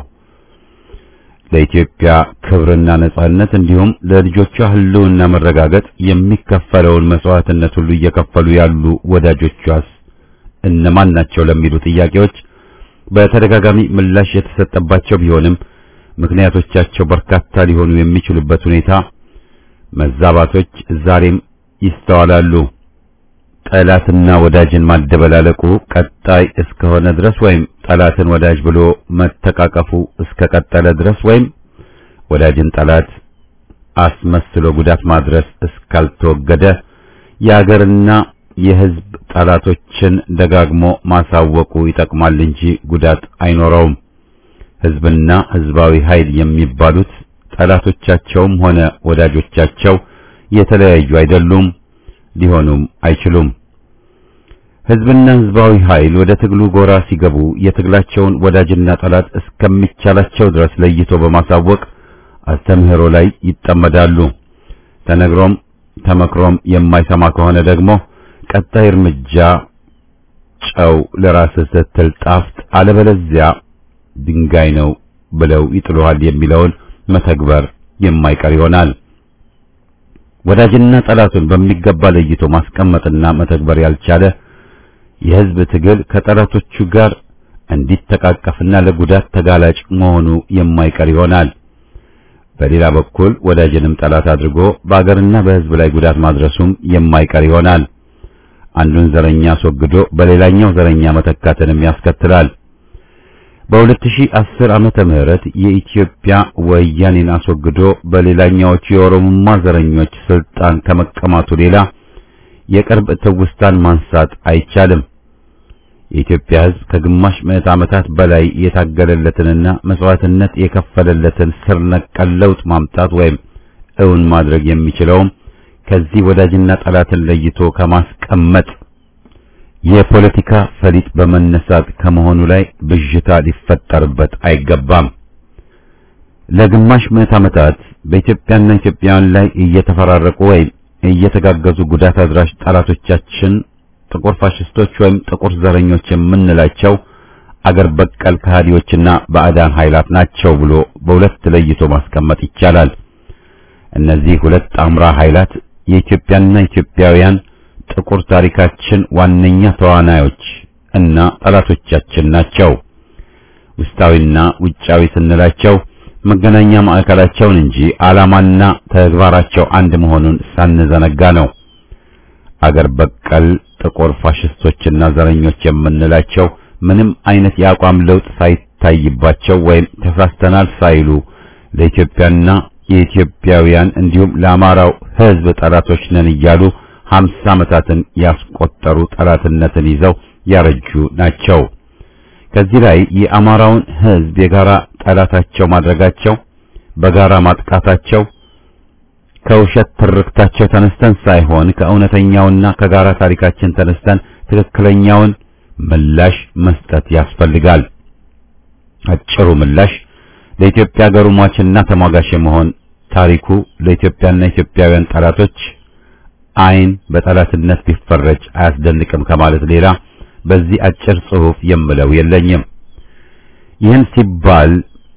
ለኢትዮጵያ ክብርና ነጻነት እንዲሁም ለልጆቿ ሕልውና መረጋገጥ የሚከፈለውን መስዋዕትነት ሁሉ እየከፈሉ ያሉ ወዳጆቿስ እነማን ናቸው? ለሚሉ ጥያቄዎች በተደጋጋሚ ምላሽ የተሰጠባቸው ቢሆንም ምክንያቶቻቸው በርካታ ሊሆኑ የሚችሉበት ሁኔታ መዛባቶች ዛሬም ይስተዋላሉ። ጠላትና ወዳጅን ማደበላለቁ ቀጣይ እስከሆነ ድረስ ወይም ጠላትን ወዳጅ ብሎ መተቃቀፉ እስከቀጠለ ድረስ ወይም ወዳጅን ጠላት አስመስሎ ጉዳት ማድረስ እስካልተወገደ የአገርና የሕዝብ ጠላቶችን ደጋግሞ ማሳወቁ ይጠቅማል እንጂ ጉዳት አይኖረውም። ሕዝብና ሕዝባዊ ኃይል የሚባሉት ጠላቶቻቸውም ሆነ ወዳጆቻቸው የተለያዩ አይደሉም፣ ሊሆኑም አይችሉም። ሕዝብና ሕዝባዊ ኃይል ወደ ትግሉ ጎራ ሲገቡ የትግላቸውን ወዳጅና ጠላት እስከሚቻላቸው ድረስ ለይቶ በማሳወቅ አስተምህሮ ላይ ይጠመዳሉ። ተነግሮም ተመክሮም የማይሰማ ከሆነ ደግሞ ቀጣይ እርምጃ ጨው ለራስህ ስትል ጣፍጥ፣ አለበለዚያ ድንጋይ ነው ብለው ይጥሉሃል የሚለውን መተግበር የማይቀር ይሆናል። ወዳጅና ጠላቱን በሚገባ ለይቶ ማስቀመጥና መተግበር ያልቻለ የሕዝብ ትግል ከጠላቶቹ ጋር እንዲተቃቀፍና ለጉዳት ተጋላጭ መሆኑ የማይቀር ይሆናል። በሌላ በኩል ወዳጅንም ጠላት አድርጎ በአገርና በሕዝብ ላይ ጉዳት ማድረሱም የማይቀር ይሆናል። አንዱን ዘረኛ አስወግዶ በሌላኛው ዘረኛ መተካትንም ያስከትላል። በ2010 ዓመተ ምህረት የኢትዮጵያ ወያኔን አስወግዶ በሌላኛዎቹ የኦሮሞማ ዘረኞች ስልጣን ከመቀማቱ ሌላ የቅርብ ትውስታን ማንሳት አይቻልም። የኢትዮጵያ ሕዝብ ከግማሽ ምዕት ዓመታት በላይ የታገለለትንና መስዋዕትነት የከፈለለትን ስር ነቀል ለውጥ ማምጣት ወይም እውን ማድረግ የሚችለውም ከዚህ ወዳጅና ጠላትን ለይቶ ከማስቀመጥ የፖለቲካ ፈሊጥ በመነሳት ከመሆኑ ላይ ብዥታ ሊፈጠርበት አይገባም። ለግማሽ ምዕት ዓመታት በኢትዮጵያና ኢትዮጵያውያን ላይ እየተፈራረቁ ወይም እየተጋገዙ ጉዳት አድራሽ ጠላቶቻችን ጥቁር ፋሽስቶች ወይም ጥቁር ዘረኞች የምንላቸው አገር በቀል ከሃዲዎችና ባዕዳን ኃይላት ናቸው ብሎ በሁለት ለይቶ ማስቀመጥ ይቻላል። እነዚህ ሁለት ጣምራ ኃይላት የኢትዮጵያና ኢትዮጵያውያን ጥቁር ታሪካችን ዋነኛ ተዋናዮች እና ጠላቶቻችን ናቸው። ውስጣዊና ውጫዊ ስንላቸው መገናኛ ማዕከላቸውን እንጂ ዓላማና ተግባራቸው አንድ መሆኑን ሳንዘነጋ ነው። አገር በቀል ጥቁር ፋሽስቶችና ዘረኞች የምንላቸው ምንም አይነት የአቋም ለውጥ ሳይታይባቸው ወይም ተሳስተናል ሳይሉ ለኢትዮጵያና የኢትዮጵያውያን እንዲሁም ለአማራው ሕዝብ ጠላቶች ነን እያሉ ሀምሳ ዓመታትን ያስቆጠሩ ጠላትነትን ይዘው ያረጁ ናቸው። ከዚህ ላይ የአማራውን ሕዝብ የጋራ ጠላታቸው ማድረጋቸው፣ በጋራ ማጥቃታቸው ከውሸት ትርክታቸው ተነስተን ሳይሆን ከእውነተኛውና ከጋራ ታሪካችን ተነስተን ትክክለኛውን ምላሽ መስጠት ያስፈልጋል። አጭሩ ምላሽ ለኢትዮጵያ ሀገሩ ሟችና ተሟጋሽ የመሆን ታሪኩ ለኢትዮጵያና ኢትዮጵያውያን ጠላቶች ዓይን በጠላትነት ቢፈረጅ አያስደንቅም ከማለት ሌላ በዚህ አጭር ጽሑፍ የምለው የለኝም። ይህን ሲባል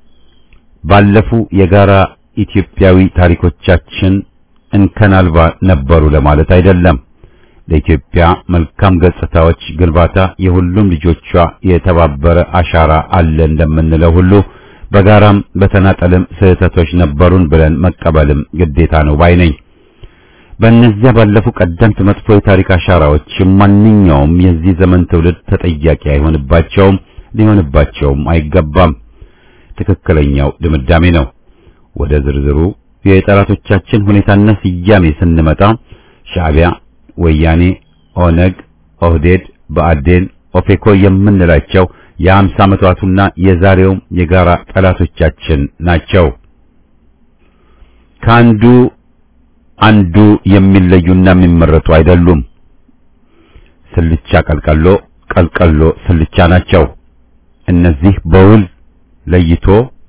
ባለፉ የጋራ ኢትዮጵያዊ ታሪኮቻችን እንከን አልባ ነበሩ ለማለት አይደለም። ለኢትዮጵያ መልካም ገጽታዎች ግንባታ የሁሉም ልጆቿ የተባበረ አሻራ አለ እንደምንለው ሁሉ በጋራም በተናጠልም ስህተቶች ነበሩን ብለን መቀበልም ግዴታ ነው ባይ ነኝ። በእነዚያ ባለፉ ቀደምት መጥፎ የታሪክ አሻራዎች ማንኛውም የዚህ ዘመን ትውልድ ተጠያቂ አይሆንባቸውም፣ ሊሆንባቸውም አይገባም። ትክክለኛው ድምዳሜ ነው። ወደ ዝርዝሩ የጠላቶቻችን ሁኔታና ስያሜ ስንመጣ ሻዕቢያ፣ ወያኔ፣ ኦነግ፣ ኦህዴድ፣ ብአዴን፣ ኦፌኮ የምንላቸው የአምሳ ዓመታቱና የዛሬውም የጋራ ጠላቶቻችን ናቸው። ከአንዱ አንዱ የሚለዩና የሚመረጡ አይደሉም። ስልቻ ቀልቀሎ፣ ቀልቀሎ ስልቻ ናቸው። እነዚህ በውል ለይቶ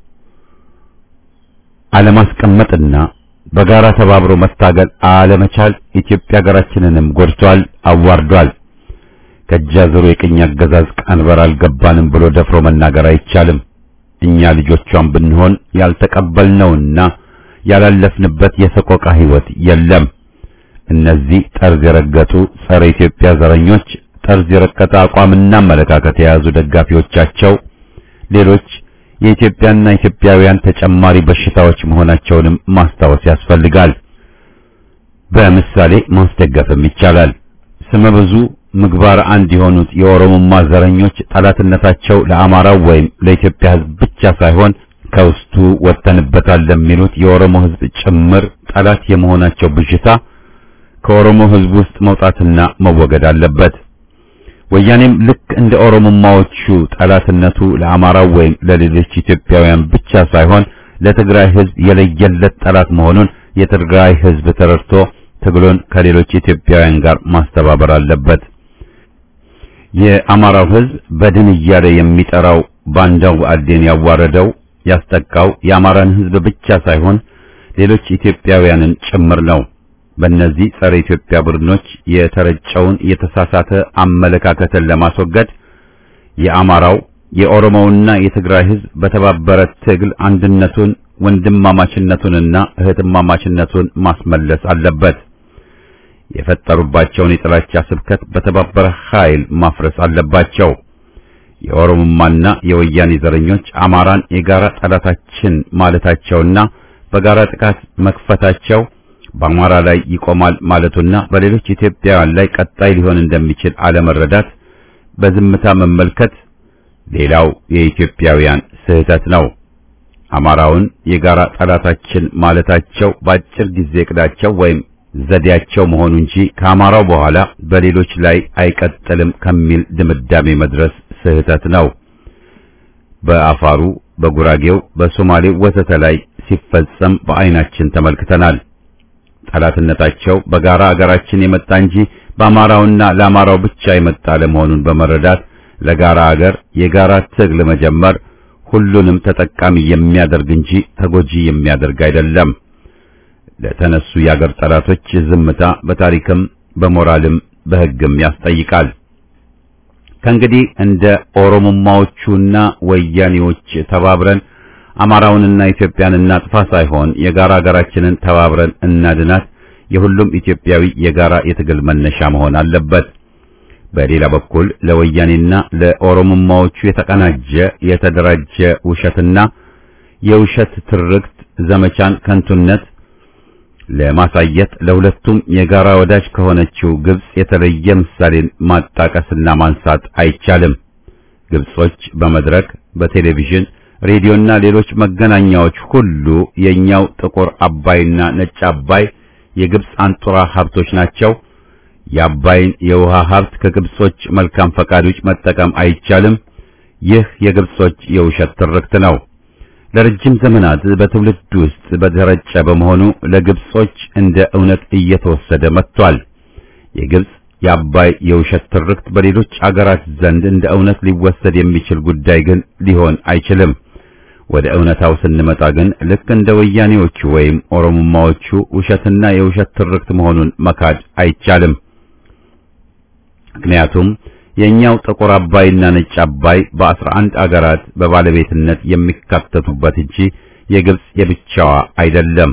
አለማስቀመጥና በጋራ ተባብሮ መታገል አለመቻል ኢትዮጵያ ሀገራችንንም ጎድቷል፣ አዋርዷል። ከጃዝሩ የቅኝ አገዛዝ ቀንበር አልገባንም ብሎ ደፍሮ መናገር አይቻልም። እኛ ልጆቿን ብንሆን ያልተቀበልነውና ያላለፍንበት የሰቆቃ ሕይወት የለም። እነዚህ ጠርዝ የረገጡ ጸረ ኢትዮጵያ ዘረኞች ጠርዝ የረቀጠ አቋምና አመለካከት የያዙ ደጋፊዎቻቸው ሌሎች የኢትዮጵያና ኢትዮጵያውያን ተጨማሪ በሽታዎች መሆናቸውንም ማስታወስ ያስፈልጋል። በምሳሌ ማስደገፍም ይቻላል። ስመ ብዙ ምግባር አንድ የሆኑት የኦሮሞማ ዘረኞች ጠላትነታቸው ለአማራው ወይም ለኢትዮጵያ ሕዝብ ብቻ ሳይሆን ከውስጡ ወጥተንበታል ለሚሉት የኦሮሞ ሕዝብ ጭምር ጠላት የመሆናቸው ብዥታ ከኦሮሞ ሕዝብ ውስጥ መውጣትና መወገድ አለበት። ወያኔም ልክ እንደ ኦሮሞማዎቹ ጠላትነቱ ለአማራው ወይም ለሌሎች ኢትዮጵያውያን ብቻ ሳይሆን ለትግራይ ሕዝብ የለየለት ጠላት መሆኑን የትግራይ ሕዝብ ተረድቶ ትግሉን ከሌሎች ኢትዮጵያውያን ጋር ማስተባበር አለበት። የአማራው ሕዝብ በድን እያለ የሚጠራው ባንዳው ብአዴን ያዋረደው ያስጠቃው የአማራን ሕዝብ ብቻ ሳይሆን ሌሎች ኢትዮጵያውያንን ጭምር ነው። በእነዚህ ጸረ ኢትዮጵያ ቡድኖች የተረጨውን የተሳሳተ አመለካከትን ለማስወገድ የአማራው የኦሮሞውና የትግራይ ሕዝብ በተባበረ ትግል አንድነቱን ወንድማማችነቱንና እህትማማችነቱን ማስመለስ አለበት። የፈጠሩባቸውን የጥላቻ ስብከት በተባበረ ኃይል ማፍረስ አለባቸው። የኦሮሞማና የወያኔ ዘረኞች አማራን የጋራ ጠላታችን ማለታቸውና በጋራ ጥቃት መክፈታቸው በአማራ ላይ ይቆማል ማለቱና በሌሎች ኢትዮጵያውያን ላይ ቀጣይ ሊሆን እንደሚችል አለመረዳት፣ በዝምታ መመልከት ሌላው የኢትዮጵያውያን ስህተት ነው። አማራውን የጋራ ጠላታችን ማለታቸው በአጭር ጊዜ እቅዳቸው ወይም ዘዴያቸው መሆኑ እንጂ ከአማራው በኋላ በሌሎች ላይ አይቀጥልም ከሚል ድምዳሜ መድረስ ስህተት ነው። በአፋሩ፣ በጉራጌው፣ በሶማሌው ወዘተ ላይ ሲፈጸም በዓይናችን ተመልክተናል። ጠላትነታቸው በጋራ አገራችን የመጣ እንጂ በአማራውና ለአማራው ብቻ የመጣ ለመሆኑን በመረዳት ለጋራ አገር የጋራ ትግል መጀመር ሁሉንም ተጠቃሚ የሚያደርግ እንጂ ተጎጂ የሚያደርግ አይደለም። ለተነሱ የአገር ጠላቶች ዝምታ በታሪክም በሞራልም በሕግም ያስጠይቃል። ከእንግዲህ እንደ ኦሮሞማዎቹና ወያኔዎች ተባብረን አማራውንና ኢትዮጵያን እናጥፋ ሳይሆን የጋራ ሀገራችንን ተባብረን እናድናት የሁሉም ኢትዮጵያዊ የጋራ የትግል መነሻ መሆን አለበት። በሌላ በኩል ለወያኔና ለኦሮሞማዎቹ የተቀናጀ የተደራጀ ውሸትና የውሸት ትርክት ዘመቻን ከንቱነት ለማሳየት ለሁለቱም የጋራ ወዳጅ ከሆነችው ግብጽ የተለየ ምሳሌን ማጣቀስና ማንሳት አይቻልም። ግብጾች በመድረክ በቴሌቪዥን ሬዲዮና ሌሎች መገናኛዎች ሁሉ የኛው ጥቁር አባይና ነጭ አባይ የግብጽ አንጡራ ሀብቶች ናቸው። የአባይን የውሃ ሀብት ከግብጾች መልካም ፈቃድ ውጭ መጠቀም አይቻልም። ይህ የግብጾች የውሸት ትርክት ነው። ለረጅም ዘመናት በትውልድ ውስጥ በተረጨ በመሆኑ ለግብጾች እንደ እውነት እየተወሰደ መጥቷል። የግብጽ የአባይ የውሸት ትርክት በሌሎች አገራት ዘንድ እንደ እውነት ሊወሰድ የሚችል ጉዳይ ግን ሊሆን አይችልም። ወደ እውነታው ስንመጣ ግን ልክ እንደ ወያኔዎቹ ወይም ኦሮሞማዎቹ ውሸትና የውሸት ትርክት መሆኑን መካድ አይቻልም። ምክንያቱም የኛው ጥቁር አባይና ነጭ አባይ በአስራ አንድ አገራት በባለቤትነት የሚካተቱበት እንጂ የግብጽ የብቻዋ አይደለም።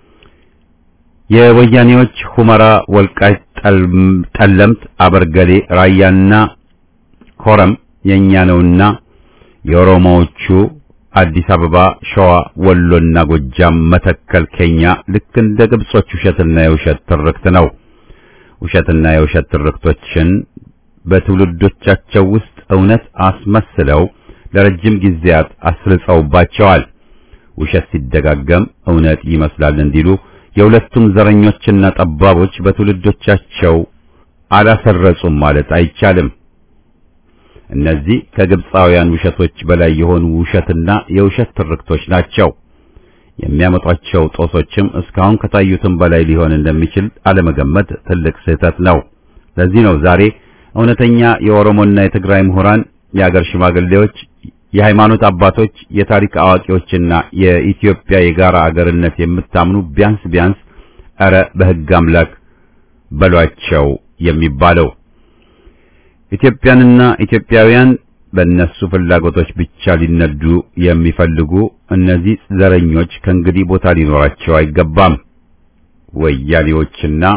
የወያኔዎች ሁመራ፣ ወልቃይት፣ ጠለምት፣ አበርገሌ፣ ራያና ኮረም የኛ ነውና የኦሮሞዎቹ አዲስ አበባ፣ ሸዋ፣ ወሎና ጎጃም፣ መተከል፣ ኬኛ ልክ እንደ ግብጾች ውሸትና የውሸት ትርክት ነው። ውሸትና የውሸት ትርክቶችን በትውልዶቻቸው ውስጥ እውነት አስመስለው ለረጅም ጊዜያት አስርጸውባቸዋል። ውሸት ሲደጋገም እውነት ይመስላል እንዲሉ የሁለቱም ዘረኞችና ጠባቦች በትውልዶቻቸው አላሰረጹም ማለት አይቻልም። እነዚህ ከግብፃውያን ውሸቶች በላይ የሆኑ ውሸትና የውሸት ትርክቶች ናቸው። የሚያመጧቸው ጦሶችም እስካሁን ከታዩትም በላይ ሊሆን እንደሚችል አለመገመት ትልቅ ስህተት ነው። ለዚህ ነው ዛሬ እውነተኛ የኦሮሞና የትግራይ ምሁራን፣ የአገር ሽማግሌዎች፣ የሃይማኖት አባቶች፣ የታሪክ አዋቂዎችና የኢትዮጵያ የጋራ አገርነት የምታምኑ ቢያንስ ቢያንስ ኧረ በሕግ አምላክ በሏቸው የሚባለው። ኢትዮጵያንና ኢትዮጵያውያን በእነሱ ፍላጎቶች ብቻ ሊነዱ የሚፈልጉ እነዚህ ዘረኞች ከእንግዲህ ቦታ ሊኖራቸው አይገባም። ወያኔዎችና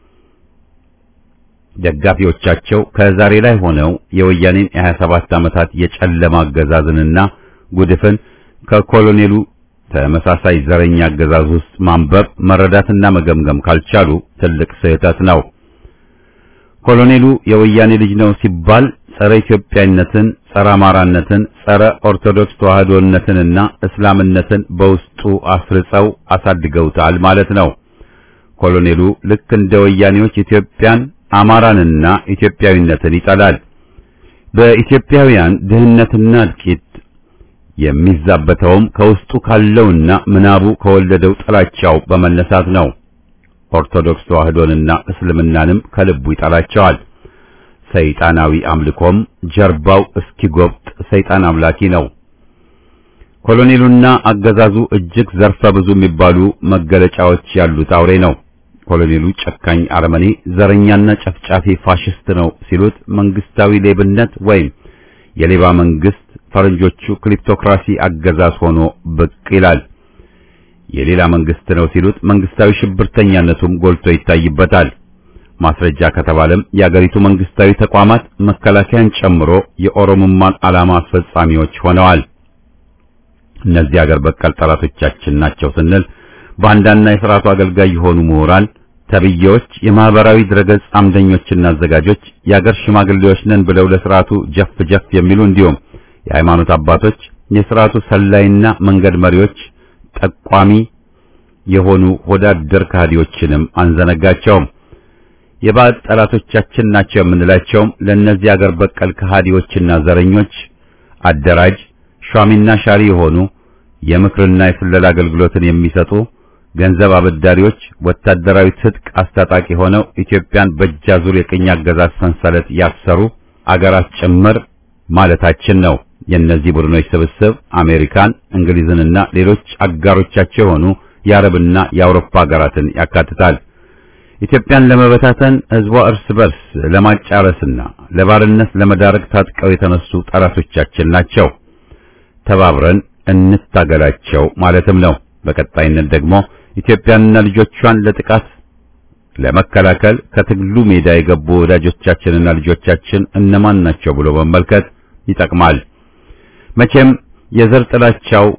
ደጋፊዎቻቸው ከዛሬ ላይ ሆነው የወያኔን የሀያ ሰባት ዓመታት የጨለማ አገዛዝንና ጉድፍን ከኮሎኔሉ ተመሳሳይ ዘረኛ አገዛዝ ውስጥ ማንበብ መረዳትና መገምገም ካልቻሉ ትልቅ ስህተት ነው። ኮሎኔሉ የወያኔ ልጅ ነው ሲባል ጸረ ኢትዮጵያዊነትን፣ ጸረ አማራነትን፣ ጸረ ኦርቶዶክስ ተዋህዶነትንና እስላምነትን በውስጡ አስርጸው አሳድገውታል ማለት ነው። ኮሎኔሉ ልክ እንደ ወያኔዎች ኢትዮጵያን፣ አማራንና ኢትዮጵያዊነትን ይጠላል። በኢትዮጵያውያን ድህነትና እልቂት የሚዛበተውም ከውስጡ ካለውና ምናቡ ከወለደው ጥላቻው በመነሳት ነው። ኦርቶዶክስ ተዋህዶንና እስልምናንም ከልቡ ይጠላቸዋል። ሰይጣናዊ አምልኮም ጀርባው እስኪጎብጥ ሰይጣን አምላኪ ነው። ኮሎኔሉና አገዛዙ እጅግ ዘርፈ ብዙ የሚባሉ መገለጫዎች ያሉት አውሬ ነው። ኮሎኔሉ ጨካኝ አረመኔ፣ ዘረኛና ጨፍጫፊ ፋሽስት ነው ሲሉት መንግስታዊ ሌብነት ወይም የሌባ መንግስት ፈረንጆቹ ክሊፕቶክራሲ አገዛዝ ሆኖ ብቅ ይላል። የሌላ መንግስት ነው ሲሉት መንግስታዊ ሽብርተኛነቱም ጎልቶ ይታይበታል። ማስረጃ ከተባለም የአገሪቱ መንግስታዊ ተቋማት መከላከያን ጨምሮ የኦሮሞማን ዓላማ አስፈጻሚዎች ሆነዋል። እነዚህ አገር በቀል ጠላቶቻችን ናቸው ስንል ባንዳና የሥርዓቱ አገልጋይ የሆኑ ምሁራን ተብዬዎች፣ የማህበራዊ ድረገጽ አምደኞችና አዘጋጆች፣ የአገር ሽማግሌዎች ነን ብለው ለሥርዓቱ ጀፍ ጀፍ የሚሉ እንዲሁም የሃይማኖት አባቶች፣ የሥርዓቱ ሰላይና መንገድ መሪዎች ጠቋሚ የሆኑ ሆዳደር ከሃዲዎችንም አንዘነጋቸውም። የባዕድ ጠላቶቻችን ናቸው የምንላቸውም ለእነዚህ አገር በቀል ከሃዲዎችና ዘረኞች አደራጅ ሿሚና ሻሪ የሆኑ የምክርና የስለላ አገልግሎትን የሚሰጡ ገንዘብ አበዳሪዎች፣ ወታደራዊ ትጥቅ አስታጣቂ ሆነው ኢትዮጵያን በእጃዙር የቅኝ አገዛዝ ሰንሰለት ያሰሩ አገራት ጭምር ማለታችን ነው። የእነዚህ ቡድኖች ስብስብ አሜሪካን፣ እንግሊዝንና ሌሎች አጋሮቻቸው የሆኑ የአረብና የአውሮፓ ሀገራትን ያካትታል። ኢትዮጵያን ለመበታተን ህዝቧ እርስ በርስ ለማጫረስና ለባርነት ለመዳረግ ታጥቀው የተነሱ ጠላቶቻችን ናቸው። ተባብረን እንታገላቸው ማለትም ነው። በቀጣይነት ደግሞ ኢትዮጵያንና ልጆቿን ለጥቃት ለመከላከል ከትግሉ ሜዳ የገቡ ወዳጆቻችንና ልጆቻችን እነማን ናቸው ብሎ መመልከት ይጠቅማል። መቼም የዘር ጥላቻው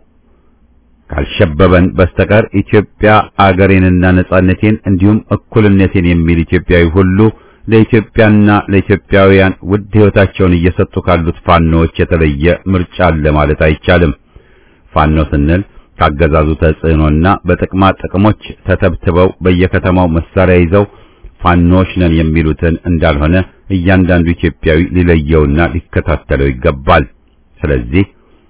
ካልሸበበን በስተቀር ኢትዮጵያ አገሬንና ነጻነቴን እንዲሁም እኩልነቴን የሚል ኢትዮጵያዊ ሁሉ ለኢትዮጵያና ለኢትዮጵያውያን ውድ ሕይወታቸውን እየሰጡ ካሉት ፋኖዎች የተለየ ምርጫ አለ ማለት አይቻልም። ፋኖ ስንል ካገዛዙ ተጽዕኖና በጥቅማ ጥቅሞች ተተብትበው በየከተማው መሳሪያ ይዘው ፋኖች ነን የሚሉትን እንዳልሆነ እያንዳንዱ ኢትዮጵያዊ ሊለየውና ሊከታተለው ይገባል። ስለዚህ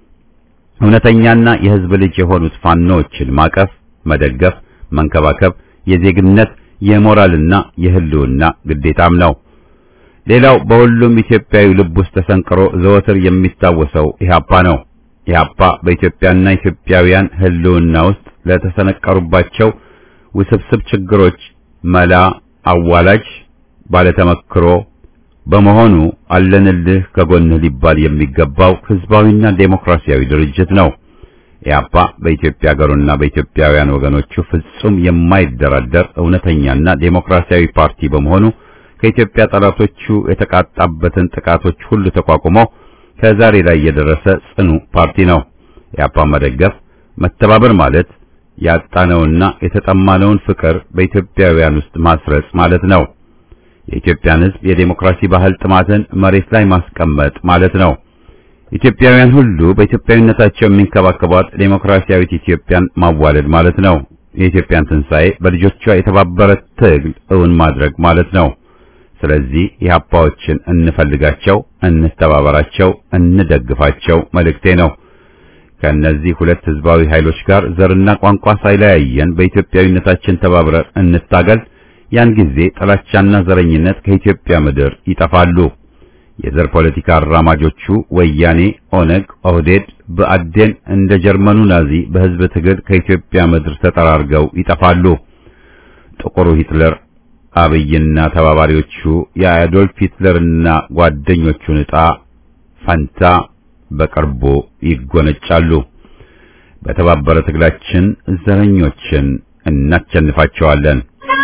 እውነተኛና የሕዝብ ልጅ የሆኑት ፋኖዎችን ማቀፍ፣ መደገፍ፣ መንከባከብ የዜግነት የሞራልና የሕልውና ግዴታም ነው። ሌላው በሁሉም ኢትዮጵያዊ ልብ ውስጥ ተሰንቅሮ ዘወትር የሚታወሰው ኢህአፓ ነው። ኢህአፓ በኢትዮጵያና ኢትዮጵያውያን ሕልውና ውስጥ ለተሰነቀሩባቸው ውስብስብ ችግሮች መላ አዋላጅ ባለተመክሮ በመሆኑ አለንልህ ከጎንህ ሊባል የሚገባው ህዝባዊና ዴሞክራሲያዊ ድርጅት ነው። ኢህአፓ በኢትዮጵያ ሀገሩና በኢትዮጵያውያን ወገኖቹ ፍጹም የማይደራደር እውነተኛና ዴሞክራሲያዊ ፓርቲ በመሆኑ ከኢትዮጵያ ጠላቶቹ የተቃጣበትን ጥቃቶች ሁሉ ተቋቁሞ ከዛሬ ላይ የደረሰ ጽኑ ፓርቲ ነው። ኢህአፓ መደገፍ መተባበር ማለት ያጣነውና የተጠማነውን ፍቅር በኢትዮጵያውያን ውስጥ ማስረጽ ማለት ነው። የኢትዮጵያን ህዝብ የዴሞክራሲ ባህል ጥማትን መሬት ላይ ማስቀመጥ ማለት ነው። ኢትዮጵያውያን ሁሉ በኢትዮጵያዊነታቸው የሚንከባከቧት ዴሞክራሲያዊት ኢትዮጵያን ማዋለድ ማለት ነው። የኢትዮጵያን ትንሣኤ በልጆቿ የተባበረ ትግል እውን ማድረግ ማለት ነው። ስለዚህ ኢህአፓዎችን እንፈልጋቸው፣ እንተባበራቸው፣ እንደግፋቸው መልእክቴ ነው። ከእነዚህ ሁለት ህዝባዊ ኃይሎች ጋር ዘርና ቋንቋ ሳይለያየን በኢትዮጵያዊነታችን ተባብረን እንታገል። ያን ጊዜ ጥላቻና ዘረኝነት ከኢትዮጵያ ምድር ይጠፋሉ። የዘር ፖለቲካ አራማጆቹ ወያኔ፣ ኦነግ፣ ኦህዴድ፣ ብአዴን እንደ ጀርመኑ ናዚ በህዝብ ትግል ከኢትዮጵያ ምድር ተጠራርገው ይጠፋሉ። ጥቁሩ ሂትለር አብይና ተባባሪዎቹ የአዶልፍ ሂትለርና ጓደኞቹን ዕጣ ፈንታ በቅርቡ ይጎነጫሉ። በተባበረ ትግላችን ዘረኞችን እናቸንፋቸዋለን።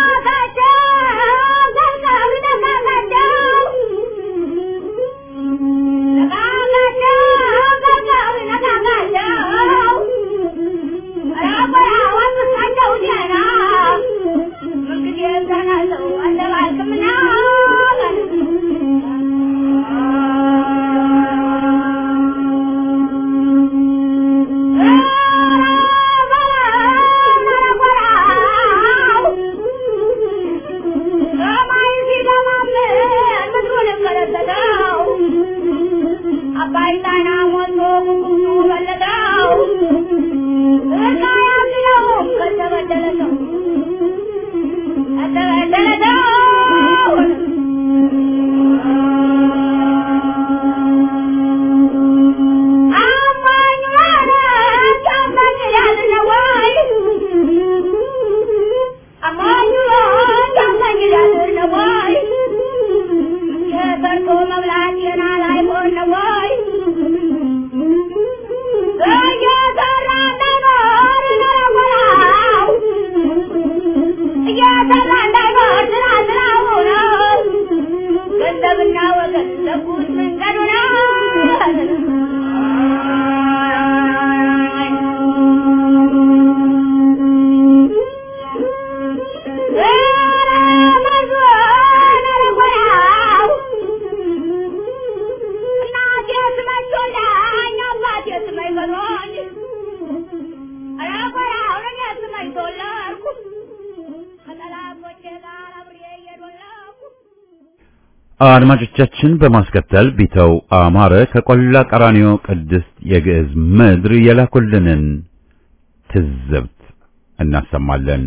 አድማጮቻችን በማስከተል ቢተው አማረ ከቆላ ቀራኒዮ ቅድስት የግዕዝ ምድር የላኩልንን ትዝብት እናሰማለን።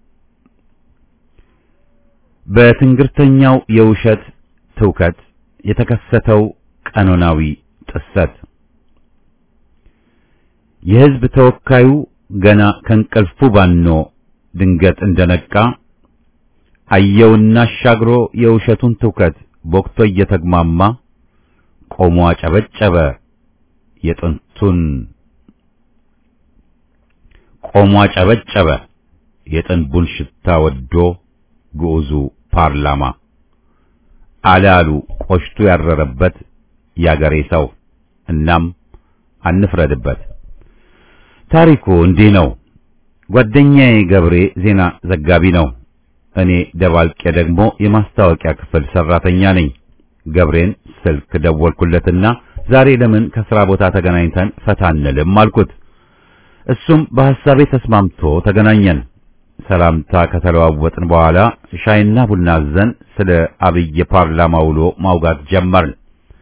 በትንግርተኛው የውሸት ትውከት የተከሰተው ቀኖናዊ ጥሰት የሕዝብ ተወካዩ ገና ከእንቅልፉ ባኖ ድንገት እንደነቃ አየውና አሻግሮ የውሸቱን ትውከት ቦክቶ እየተግማማ ቆሞ አጨበጨበ። የጥንቱን ቆሞ አጨበጨበ። የጥንቡን ሽታ ወዶ ግዑዙ ፓርላማ አለ አሉ ቆሽቱ ያረረበት ያገሬ ሰው። እናም አንፍረድበት። ታሪኩ እንዲህ ነው። ጓደኛዬ ገብሬ ዜና ዘጋቢ ነው። እኔ ደባልቄ ደግሞ የማስታወቂያ ክፍል ሰራተኛ ነኝ። ገብሬን ስልክ ደወልኩለትና ዛሬ ለምን ከስራ ቦታ ተገናኝተን ፈታ አንልም አልኩት። እሱም በሐሳቤ ተስማምቶ ተገናኘን። ሰላምታ ከተለዋወጥን በኋላ ሻይና ቡና አዘን ስለ አብይ ፓርላማ ውሎ ማውጋት ጀመርን።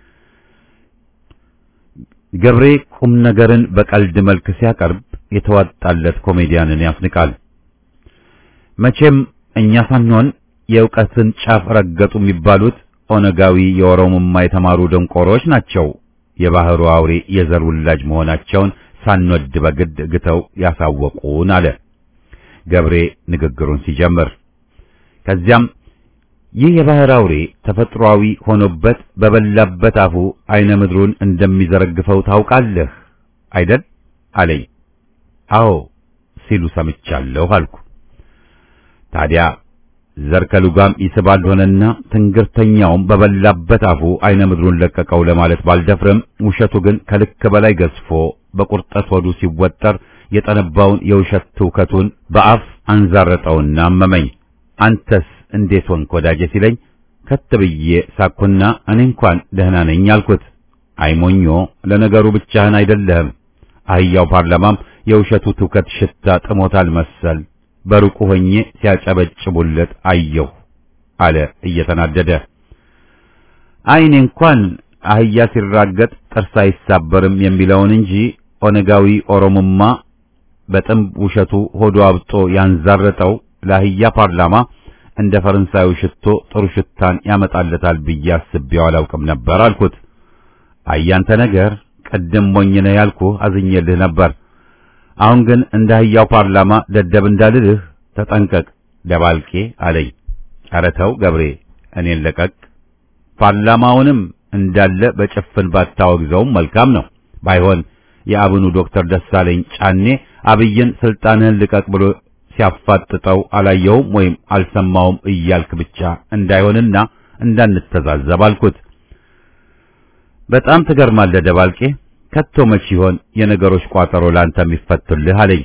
ገብሬ ቁም ነገርን በቀልድ መልክ ሲያቀርብ የተዋጣለት ኮሜዲያንን ያስንቃል። መቼም እኛ ሳንሆን የእውቀትን ጫፍ ረገጡ የሚባሉት ኦነጋዊ የኦሮሞማ የተማሩ ደንቆሮች ናቸው። የባህሩ አውሬ የዘር ውላጅ መሆናቸውን ሳንወድ በግድ ግተው ያሳወቁን አለ ገብሬ ንግግሩን ሲጀምር። ከዚያም ይህ የባህር አውሬ ተፈጥሯዊ ሆኖበት በበላበት አፉ አይነ ምድሩን እንደሚዘረግፈው ታውቃለህ አይደል አለኝ። አዎ ሲሉ ሰምቻለሁ አልኩ። ታዲያ ዘር ከሉጋም ይስባል ሆነና ትንግርተኛውም በበላበት አፉ አይነ ምድሩን ለቀቀው ለማለት ባልደፍርም ውሸቱ ግን ከልክ በላይ ገዝፎ በቁርጠት ሆዱ ሲወጠር የጠነባውን የውሸት ትውከቱን በአፍ አንዛረጠውና አመመኝ። አንተስ እንዴት ሆንክ ወዳጄ ሲለኝ ከት ብዬ ሳኩና እኔ እንኳን ደህና ነኝ አልኩት። አይሞኞ ለነገሩ ብቻህን አይደለህም። አህያው ፓርላማም የውሸቱ ትውከት ሽታ ጥሞታል መሰል በሩቁ ሆኜ ሲያጨበጭቡለት አየሁ አለ እየተናደደ። አይኔ እንኳን አህያ ሲራገጥ ጥርስ አይሳበርም የሚለውን እንጂ ኦነጋዊ ኦሮሞማ በጥንብ ውሸቱ ሆዶ አብጦ ያንዛረጠው ለአህያ ፓርላማ እንደ ፈረንሳዩ ሽቶ ጥሩ ሽታን ያመጣለታል ብዬ አስቤው አላውቅም ነበር አልኩት። አያንተ ነገር ቅድም ሞኝ ነህ ያልኩህ አዝኜልህ ነበር። አሁን ግን እንደ አህያው ፓርላማ ደደብ እንዳልልህ ተጠንቀቅ ደባልቄ አለኝ። ኧረ ተው ገብሬ እኔን ለቀቅ። ፓርላማውንም እንዳለ በጭፍን ባታወግዘውም መልካም ነው። ባይሆን የአብኑ ዶክተር ደሳለኝ ጫኔ አብይን ስልጣንህን ልቀቅ ብሎ ሲያፋጥጠው አላየውም ወይም አልሰማውም እያልክ ብቻ እንዳይሆንና እንዳንተዛዘብ አልኩት። በጣም ትገርማለህ ደባልቄ፣ ከቶ መች ይሆን የነገሮች ቋጠሮ ላንተ የሚፈቱልህ አለኝ።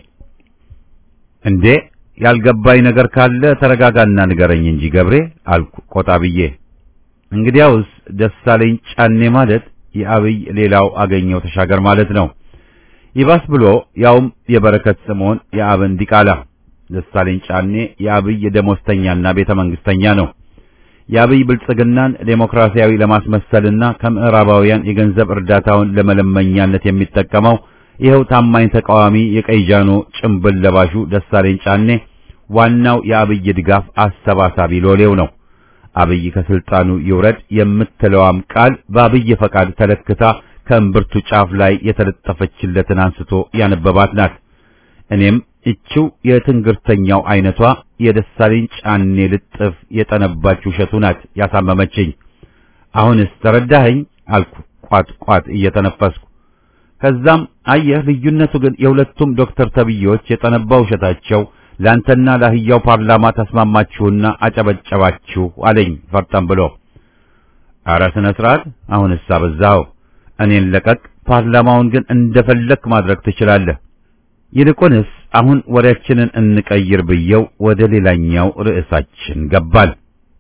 እንዴ ያልገባኝ ነገር ካለ ተረጋጋና ንገረኝ እንጂ ገብሬ አልኩ ቆጣ ብዬ። እንግዲያውስ ደሳለኝ ጫኔ ማለት የአብይ ሌላው አገኘው ተሻገር ማለት ነው። ይባስ ብሎ ያውም የበረከት ስምዖን የአብን ዲቃላ ደሳለኝ ጫኔ የአብይ ደሞዝተኛና ቤተ መንግስተኛ ነው። የአብይ ብልጽግናን ዴሞክራሲያዊ ለማስመሰልና ከምዕራባውያን የገንዘብ እርዳታውን ለመለመኛነት የሚጠቀመው ይኸው ታማኝ ተቃዋሚ የቀይ ጃኖ ጭምብል ለባሹ ደሳለኝ ጫኔ ዋናው የአብይ ድጋፍ አሰባሳቢ ሎሌው ነው። አብይ ከስልጣኑ ይውረድ የምትለዋም ቃል በአብይ ፈቃድ ተለክታ ከእምብርቱ ጫፍ ላይ የተለጠፈችለትን አንስቶ ያነበባት ናት። እኔም እችው የትንግርተኛው አይነቷ የደሳለኝ ጫኔ ልጥፍ የጠነባች ውሸቱ ናት ያሳመመችኝ። አሁንስ ተረዳኸኝ አልኩ ቋት ቋት እየተነፈስኩ። ከዛም አየህ ልዩነቱ ግን የሁለቱም ዶክተር ተብዬዎች የጠነባ ውሸታቸው ላንተና ለአህያው ፓርላማ ተስማማችሁና አጨበጨባችሁ አለኝ ፈርጠም ብሎ። ኧረ ስነ ስርዓት አሁንስ አበዛኸው። እኔን ለቀቅ፣ ፓርላማውን ግን እንደፈለክ ማድረግ ትችላለህ። ይልቁንስ አሁን ወሬያችንን እንቀይር ብየው ወደ ሌላኛው ርዕሳችን ገባል።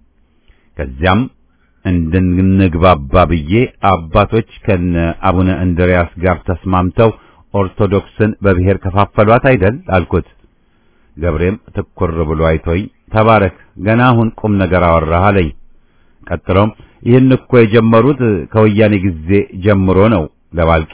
ከዚያም እንድንግባባ ብዬ አባቶች ከነ አቡነ እንድርያስ ጋር ተስማምተው ኦርቶዶክስን በብሔር ከፋፈሏት አይደል አልኩት። ገብሬም ትኩር ብሎ አይቶኝ ተባረክ፣ ገና አሁን ቁም ነገር አወራህ አለኝ። ቀጥሎም ይህን እኮ የጀመሩት ከወያኔ ጊዜ ጀምሮ ነው ለባልቄ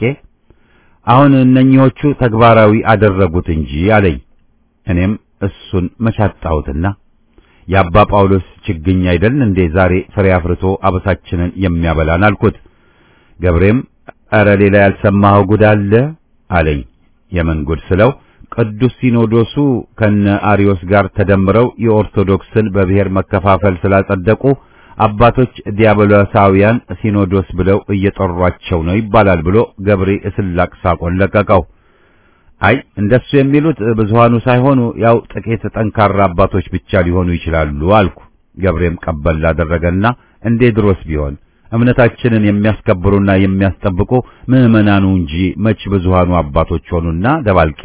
አሁን እነኚዎቹ ተግባራዊ አደረጉት እንጂ አለኝ። እኔም እሱን መቻጣሁትና የአባ ጳውሎስ ችግኝ አይደል እንዴ ዛሬ ፍሬ አፍርቶ አበሳችንን የሚያበላን አልኩት። ገብሬም ኧረ ሌላ ያልሰማኸው ጉድ አለ አለኝ። የምን ጉድ ስለው ቅዱስ ሲኖዶሱ ከነ አሪዮስ ጋር ተደምረው የኦርቶዶክስን በብሔር መከፋፈል ስላጸደቁ አባቶች ዲያብሎሳውያን ሲኖዶስ ብለው እየጠሯቸው ነው ይባላል ብሎ ገብሬ እስላቅ ሳቆን ለቀቀው። አይ እንደሱ የሚሉት ብዙሃኑ ሳይሆኑ ያው ጥቂት ጠንካራ አባቶች ብቻ ሊሆኑ ይችላሉ አልኩ። ገብሬም ቀበል አደረገና እንዴ ድሮስ ቢሆን እምነታችንን የሚያስከብሩና የሚያስጠብቁ ምዕመናኑ እንጂ መች ብዙሃኑ አባቶች ሆኑና ደባልቄ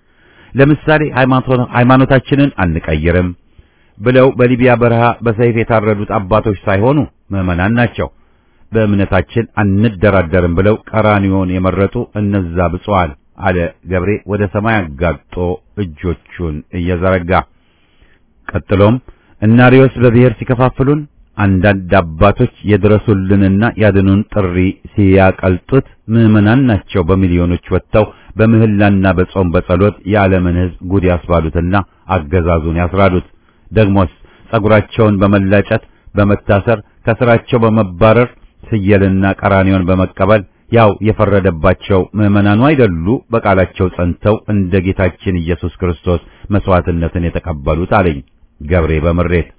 ለምሳሌ ሃይማኖታችንን አንቀይርም ብለው በሊቢያ በረሃ በሰይፍ የታረዱት አባቶች ሳይሆኑ ምዕመናን ናቸው። በእምነታችን አንደራደርም ብለው ቀራኒዮን የመረጡ እነዛ ብፁዓን አለ ገብሬ ወደ ሰማይ አጋጦ እጆቹን እየዘረጋ። ቀጥሎም እናሪዮስ በብሔር ሲከፋፍሉን አንዳንድ አባቶች የድረሱልንና ያድኑን ጥሪ ሲያቀልጡት ምዕመናን ናቸው በሚሊዮኖች ወጥተው በምህላና በጾም በጸሎት የዓለምን ሕዝብ ጉድ ያስባሉትና አገዛዙን ያስራዱት። ደግሞስ ጸጉራቸውን በመላጨት በመታሰር ከስራቸው በመባረር ስየልና ቀራኒዮን በመቀበል ያው የፈረደባቸው ምዕመናኑ አይደሉ በቃላቸው ጸንተው እንደ ጌታችን ኢየሱስ ክርስቶስ መስዋዕትነትን የተቀበሉት አለኝ ገብሬ በምሬት።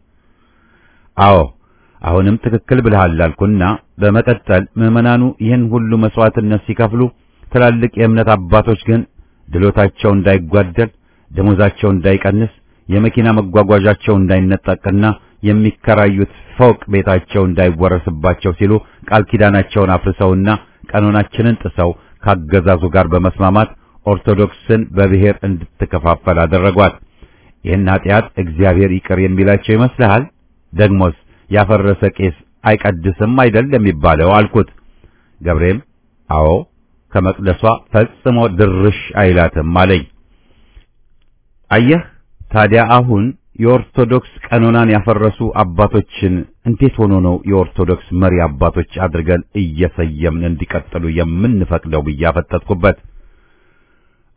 አዎ አሁንም ትክክል ብለሃል አልኩና በመቀጠል ምዕመናኑ ይህን ሁሉ መስዋዕትነት ሲከፍሉ ትላልቅ የእምነት አባቶች ግን ድሎታቸው እንዳይጓደል፣ ደሞዛቸው እንዳይቀንስ፣ የመኪና መጓጓዣቸው እንዳይነጠቅና የሚከራዩት ፎቅ ቤታቸው እንዳይወረስባቸው ሲሉ ቃል ኪዳናቸውን አፍርሰውና ቀኖናችንን ጥሰው ካገዛዙ ጋር በመስማማት ኦርቶዶክስን በብሔር እንድትከፋፈል አደረጓት። ይህን ኃጢአት እግዚአብሔር ይቅር የሚላቸው ይመስልሃል? ደግሞስ ያፈረሰ ቄስ አይቀድስም አይደል የሚባለው አልኩት። ገብሬም አዎ ከመቅደሷ ፈጽሞ ድርሽ አይላትም አለኝ። አየህ ታዲያ አሁን የኦርቶዶክስ ቀኖናን ያፈረሱ አባቶችን እንዴት ሆኖ ነው የኦርቶዶክስ መሪ አባቶች አድርገን እየሰየምን እንዲቀጥሉ የምንፈቅደው ብዬ አፈጠጥኩበት።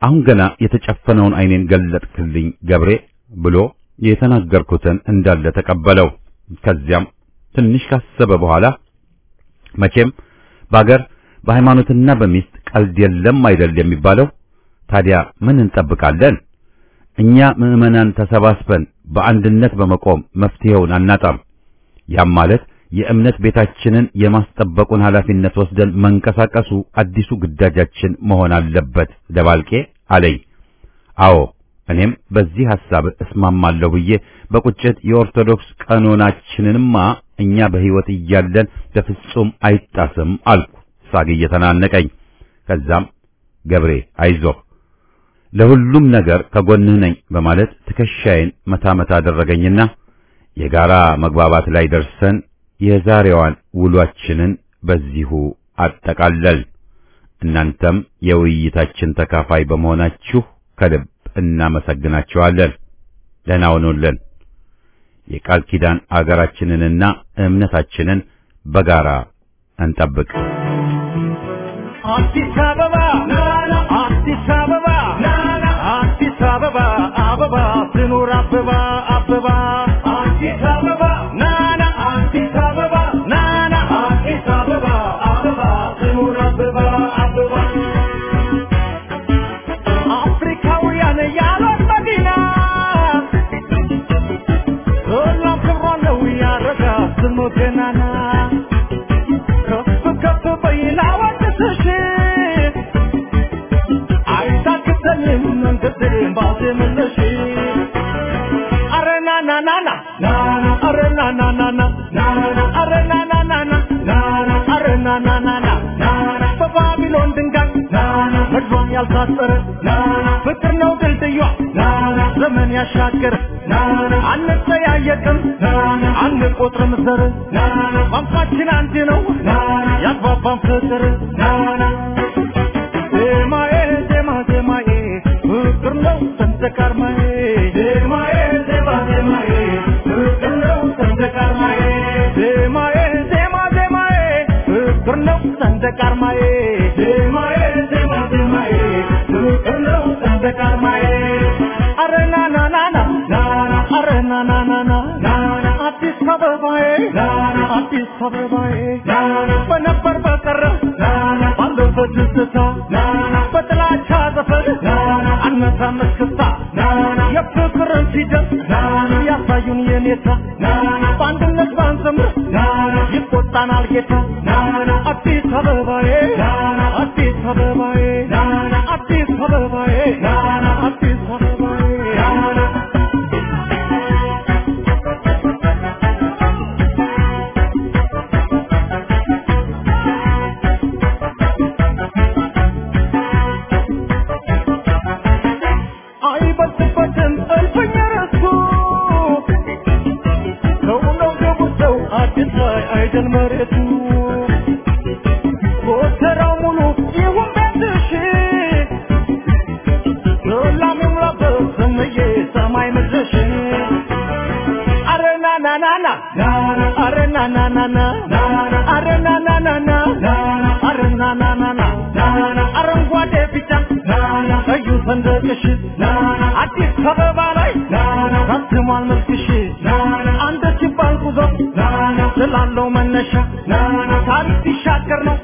አሁን ገና የተጨፈነውን ዓይኔን ገለጥክልኝ ገብሬ ብሎ የተናገርኩትን እንዳለ ተቀበለው። ከዚያም ትንሽ ካሰበ በኋላ መቼም በአገር በሃይማኖትና በሚስት ቀልድ የለም አይደል የሚባለው። ታዲያ ምን እንጠብቃለን? እኛ ምዕመናን ተሰባስበን በአንድነት በመቆም መፍትሄውን አናጣም። ያም ማለት የእምነት ቤታችንን የማስጠበቁን ኃላፊነት ወስደን መንቀሳቀሱ አዲሱ ግዳጃችን መሆን አለበት ደባልቄ አለኝ። አዎ እኔም በዚህ ሐሳብ እስማማለሁ ብዬ በቁጭት የኦርቶዶክስ ቀኖናችንንማ እኛ በሕይወት እያለን በፍጹም አይጣስም አልኩ ሳግ እየተናነቀኝ። ከዛም ገብሬ አይዞህ ለሁሉም ነገር ከጎንህ ነኝ በማለት ትከሻዬን መታ መታ አደረገኝና የጋራ መግባባት ላይ ደርሰን የዛሬዋን ውሏችንን በዚሁ አጠቃለል። እናንተም የውይይታችን ተካፋይ በመሆናችሁ ከልብ እናመሰግናችኋለን። ደህና ሁኑልን። የቃል ኪዳን አገራችንንና እምነታችንን በጋራ እንጠብቅ። አዲስ አበባ አዲስ አበባ አዲስ አበባ አበባ ትኑር አበባ አበባ አዲስ አበባ ናና አዲስ አበባ ናና አዲስ አበባ አበባ ትኑር አበባ አበባ አፍሪካውያን ያሏት መዲና ሁሉም ክብሯ ነው ያረጋ ስሙ ገናና ከፍ ከፍ በይና ወድስሽ አይታክተንም መንገድን ባዜምልሽ አረ ናናናና አረ ናናናና አረ ናናናና አረ ናናናና በባቢሎን ድንጋይ ምድሯን ያልታጠረ ፍቅር ነው ድልድዩዋ ዘመን ያሻገረ አንጠያየቅም አንቆጥርም ዘር ቋንቋችን አንድ ነው ያግባባን ፍቅር ዜማዬ ዜማ ዜማዬ ፍቅር ነው ሰንደቅ ዓርማዬ ዜማዬ ዜማ ዜማዬ ፍቅር ነው ሰንደቅ ዓርማዬ ዜማዬ ዜማ ዜማዬ ፍቅር ነው ሰንደቅ ዓርማዬ ዜማዬ ዜማ ዜማዬ ፍቅር ነው ሰንደቅ ዓርማዬ አረ ና ና ና ና ና አረ ና ና ና ና ና አዲስ አበባዬ አዲስ አበባዬ በነበር በቀረ ባለፈ ትዝታ በጥላቻ ዘፈን አነሳን እስክስታ የፍቅርን ፊደል ያሳዩን የኔታ በአንድነት ባንዘምር ይቆጣናል ጌታ አዲስ አበባዬ አዲስ አበባዬ አዲስ አበባዬ አዲስ አበባዬ አይበልጥበትም እልፍኝ ረሱ ሰው ነው ገቡ ሰው አዲስ ላይ አይደል መሬቱ ጎተራው ሙሉ ይሁን ቤትሽ ሰላም ይሙላበት ስምዬ ሰማይ ምድርሽ አረ ና ና ና ና አረ ና ና ና ና አረ ና ና ና ና አረ ና ና ና ና አረንጓዴ ቢጫ ቀዩ ሰንደቅሽ አዲስ አበባ ላይ ታትሟል መልክሽ አንድ ሲባል ጉዞ ስላለው መነሻ ታሪክ ሲሻገር ነው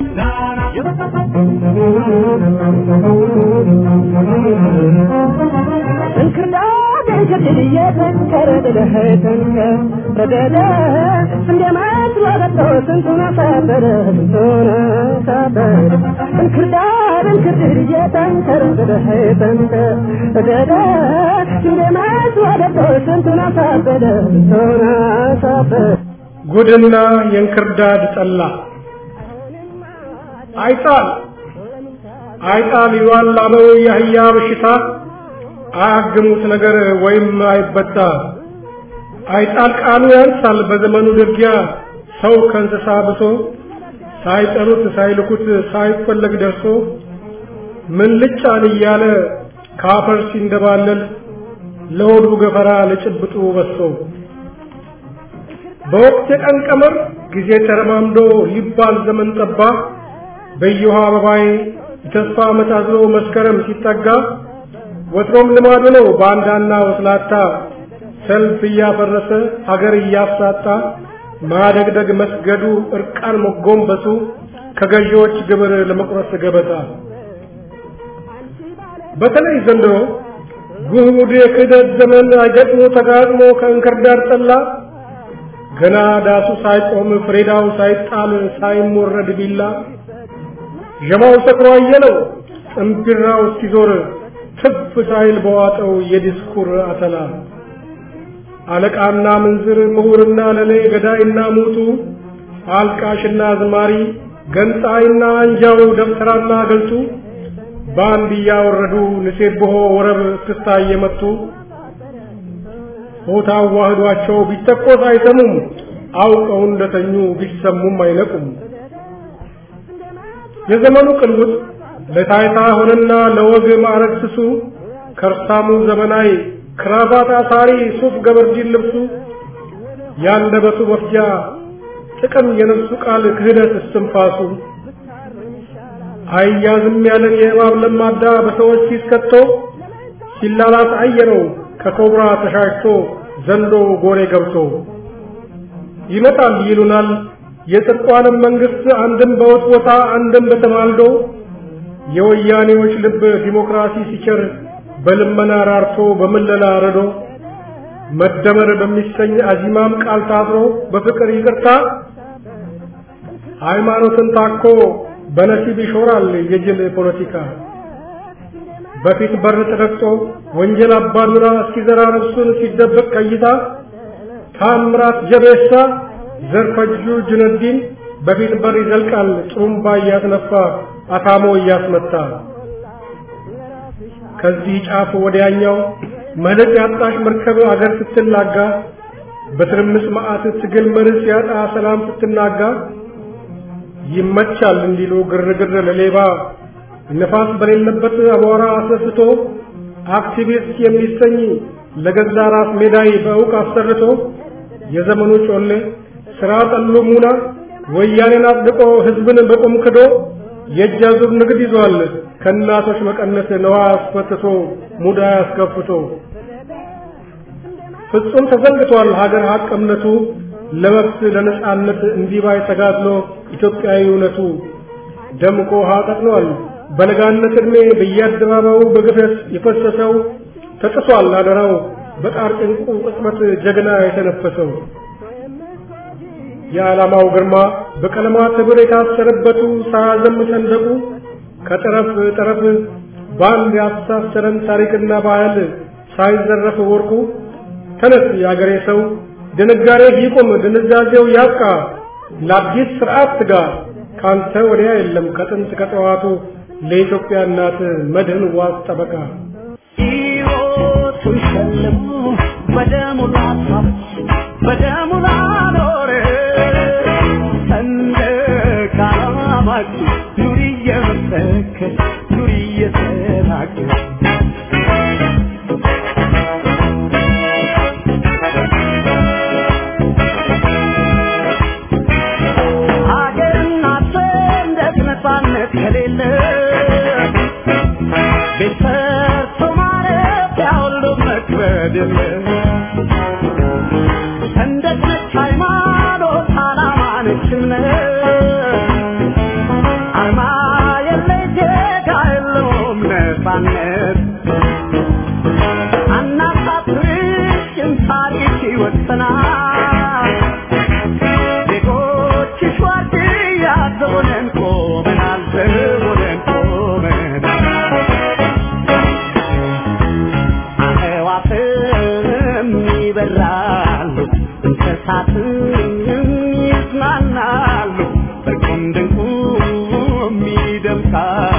እንክርዳድ እንክርድድ እየተንከረ ደደኸተንከ ረደደ እንደ መስሎ ገብቶ ስንቱን አሳበረ ስንቱን አሳበረ እንክርዳድ እንክርድድ እየተንከረ ደደኸተንከ ረደደ እንደ መስሎ ገብቶ ስንቱን አሳበረ ስንቱን አሳበረ ጉድና የእንክርዳድ ጠላ አይጣል አይጣል ይዋላበው የአህያ በሽታ አያግሙት ነገር ወይም አይበጣ አይጣል ቃሉ ያንሳል በዘመኑ ድርጊያ ሰው ከእንስሳ ብሶ ሳይጠሩት ሳይልኩት ሳይፈለግ ደርሶ ምን ልጫን እያለ ካፈር ሲንደባለል ለሆዱ ገፈራ ለጭብጡ በሶ በወቅት የቀን ቀመር ጊዜ ተረማምዶ ሊባል ዘመን ጠባ በየውሃ አበባዬ የተስፋ ዓመት አዝሎ መስከረም ሲጠጋ ወትሮም ልማዱ ነው ባንዳና ወስላታ ሰልፍ እያፈረሰ አገር እያሳጣ ማደግደግ መስገዱ እርቃን መጎንበሱ ከገዢዎች ግብር ለመቁረስ ገበታ በተለይ ዘንድሮ ጉድ የክህደት ዘመን አይገጥሞ ተጋጥሞ ከእንክርዳድ ጠላ ገና ዳሱ ሳይቆም ፍሬዳው ሳይጣል ሳይሞረድ ቢላ ዠማው ሰክሮ አየለው ጥንቢራው እስኪዞር ትፍ ሳይል በዋጠው የዲስኩር አተላ አለቃና ምንዝር ምሁርና ለሌ ገዳይና ሙቱ አልቃሽና ዝማሪ ገንጣይና አንጃው ደብተራና ገልጡ በአንድ እያወረዱ ንሴብሖ ወረብ እስክስታ እየመቱ ሆታ አዋህዷቸው ቢተኮስ አይሰሙም አውቀው እንደተኙ ቢሰሙም አይነቁም የዘመኑ ቅልውጥ ለታይታ ሆነና ለወግ ማዕረግ ስሱ ከርሳሙ ዘመናዊ ክራባት አሳሪ ሱፍ ገበርጂን ልብሱ ያንደበቱ መፍጃ ጥቅም የነፍሱ ቃል ክህደት እስትንፋሱ አያዝም ያለን የእባብ ለማዳ በሰዎች ፊት ከቶ ሲላላስ አየነው ከኮብራ ተሻሽቶ ዘንዶ ጎሬ ገብቶ ይመጣል ይሉናል የጽድቋንም መንግስት አንድም በውጥ ቦታ አንድም በተማልዶ የወያኔዎች ልብ ዲሞክራሲ ሲቸር በልመና ራርቶ በምለላ ረዶ መደመር በሚሰኝ አዚማም ቃል ታስሮ በፍቅር ይቅርታ ሃይማኖትን ታኮ በነሲብ ይሾራል የጅል ፖለቲካ በፊት በር ተረግጦ ወንጀል አባዱራ እስኪዘራ ነፍሱን ሲደበቅ ቀይታ ታምራት ጀቤሳ ዘርፈጁ ጁነዲን በፊት በር ይዘልቃል ጥሩምባ እያስነፋ አታሞ እያስመታ ከዚህ ጫፍ ወዲያኛው መልሕቅ ያጣሽ መርከብ አገር ስትላጋ በትርምስ መዓት ትግል መርስ ያጣ ሰላም ስትናጋ ይመቻል እንዲሉ ግርግር ለሌባ ነፋስ በሌለበት አቧራ አስነስቶ አክቲቪስት የሚሰኝ ለገዛ ራስ ሜዳይ በእውቅ አሰርቶ የዘመኑ ጮሌ ስራ ጠሉ ሙና ወያኔን አጽድቆ ህዝብን በቁም ክዶ የእጅ አዙር ንግድ ይዟል ከእናቶች መቀነት ነዋ አስፈትቶ ሙዳ አስከፍቶ ፍጹም ተዘንግቷል ሀገር ሀቅ እምነቱ ለመብት ለነጻነት እንዲባይ ተጋድሎ ኢትዮጵያዊ እውነቱ ደምቆ ውሃ ቀጥኗል በለጋነት ዕድሜ በየአደባባዩ በግፈት የፈሰሰው ተጥሷል አደራው በጣር ጭንቁ ቅጽበት ጀግና የተነፈሰው የዓላማው ግርማ በቀለማት ህብር የታሰረበቱ ሳያዘም ሰንደቁ ከጠረፍ ጠረፍ በአንድ ያስተሳሰረን ታሪክና ባህል ሳይዘረፍ ወርቁ ተነስ የአገሬ ሰው ድንጋሬ ይቁም ድንዛዜው ያብቃ ለአዲስ ስርዓት ትጋ ካንተ ወዲያ የለም ከጥንት ከጠዋቱ ለኢትዮጵያ እናት መድህን ዋስ ጠበቃ ሕይወቱን ሸልሞ በደሙ ላሳብ በደሙ ላኖረ ሰንደቅ ዓላማችን ኑሪ እየመሰከር ኑሪ እየተናገር ሀገርና ሰንደቅ ነፃነት ከሌለ ቤት ሰርቶ ማረፊያ ሁሉ መክበድ የለ ሰንደቅ ነች ሃይማኖት ዓላማ ነች እምነት አርማ የለ ዜጋ የለውም ነፃነት አናሳፍርሽም ታሪክ ይወሰናል ዜጎችሽ ዋርድያ ዘቦነን ቆመናል ዘቦነን ቆመናል አዕዋፍም ይበራሉ እንስሳትም ይዝናናሉ በቁም ድንቁም ይደምቃሉ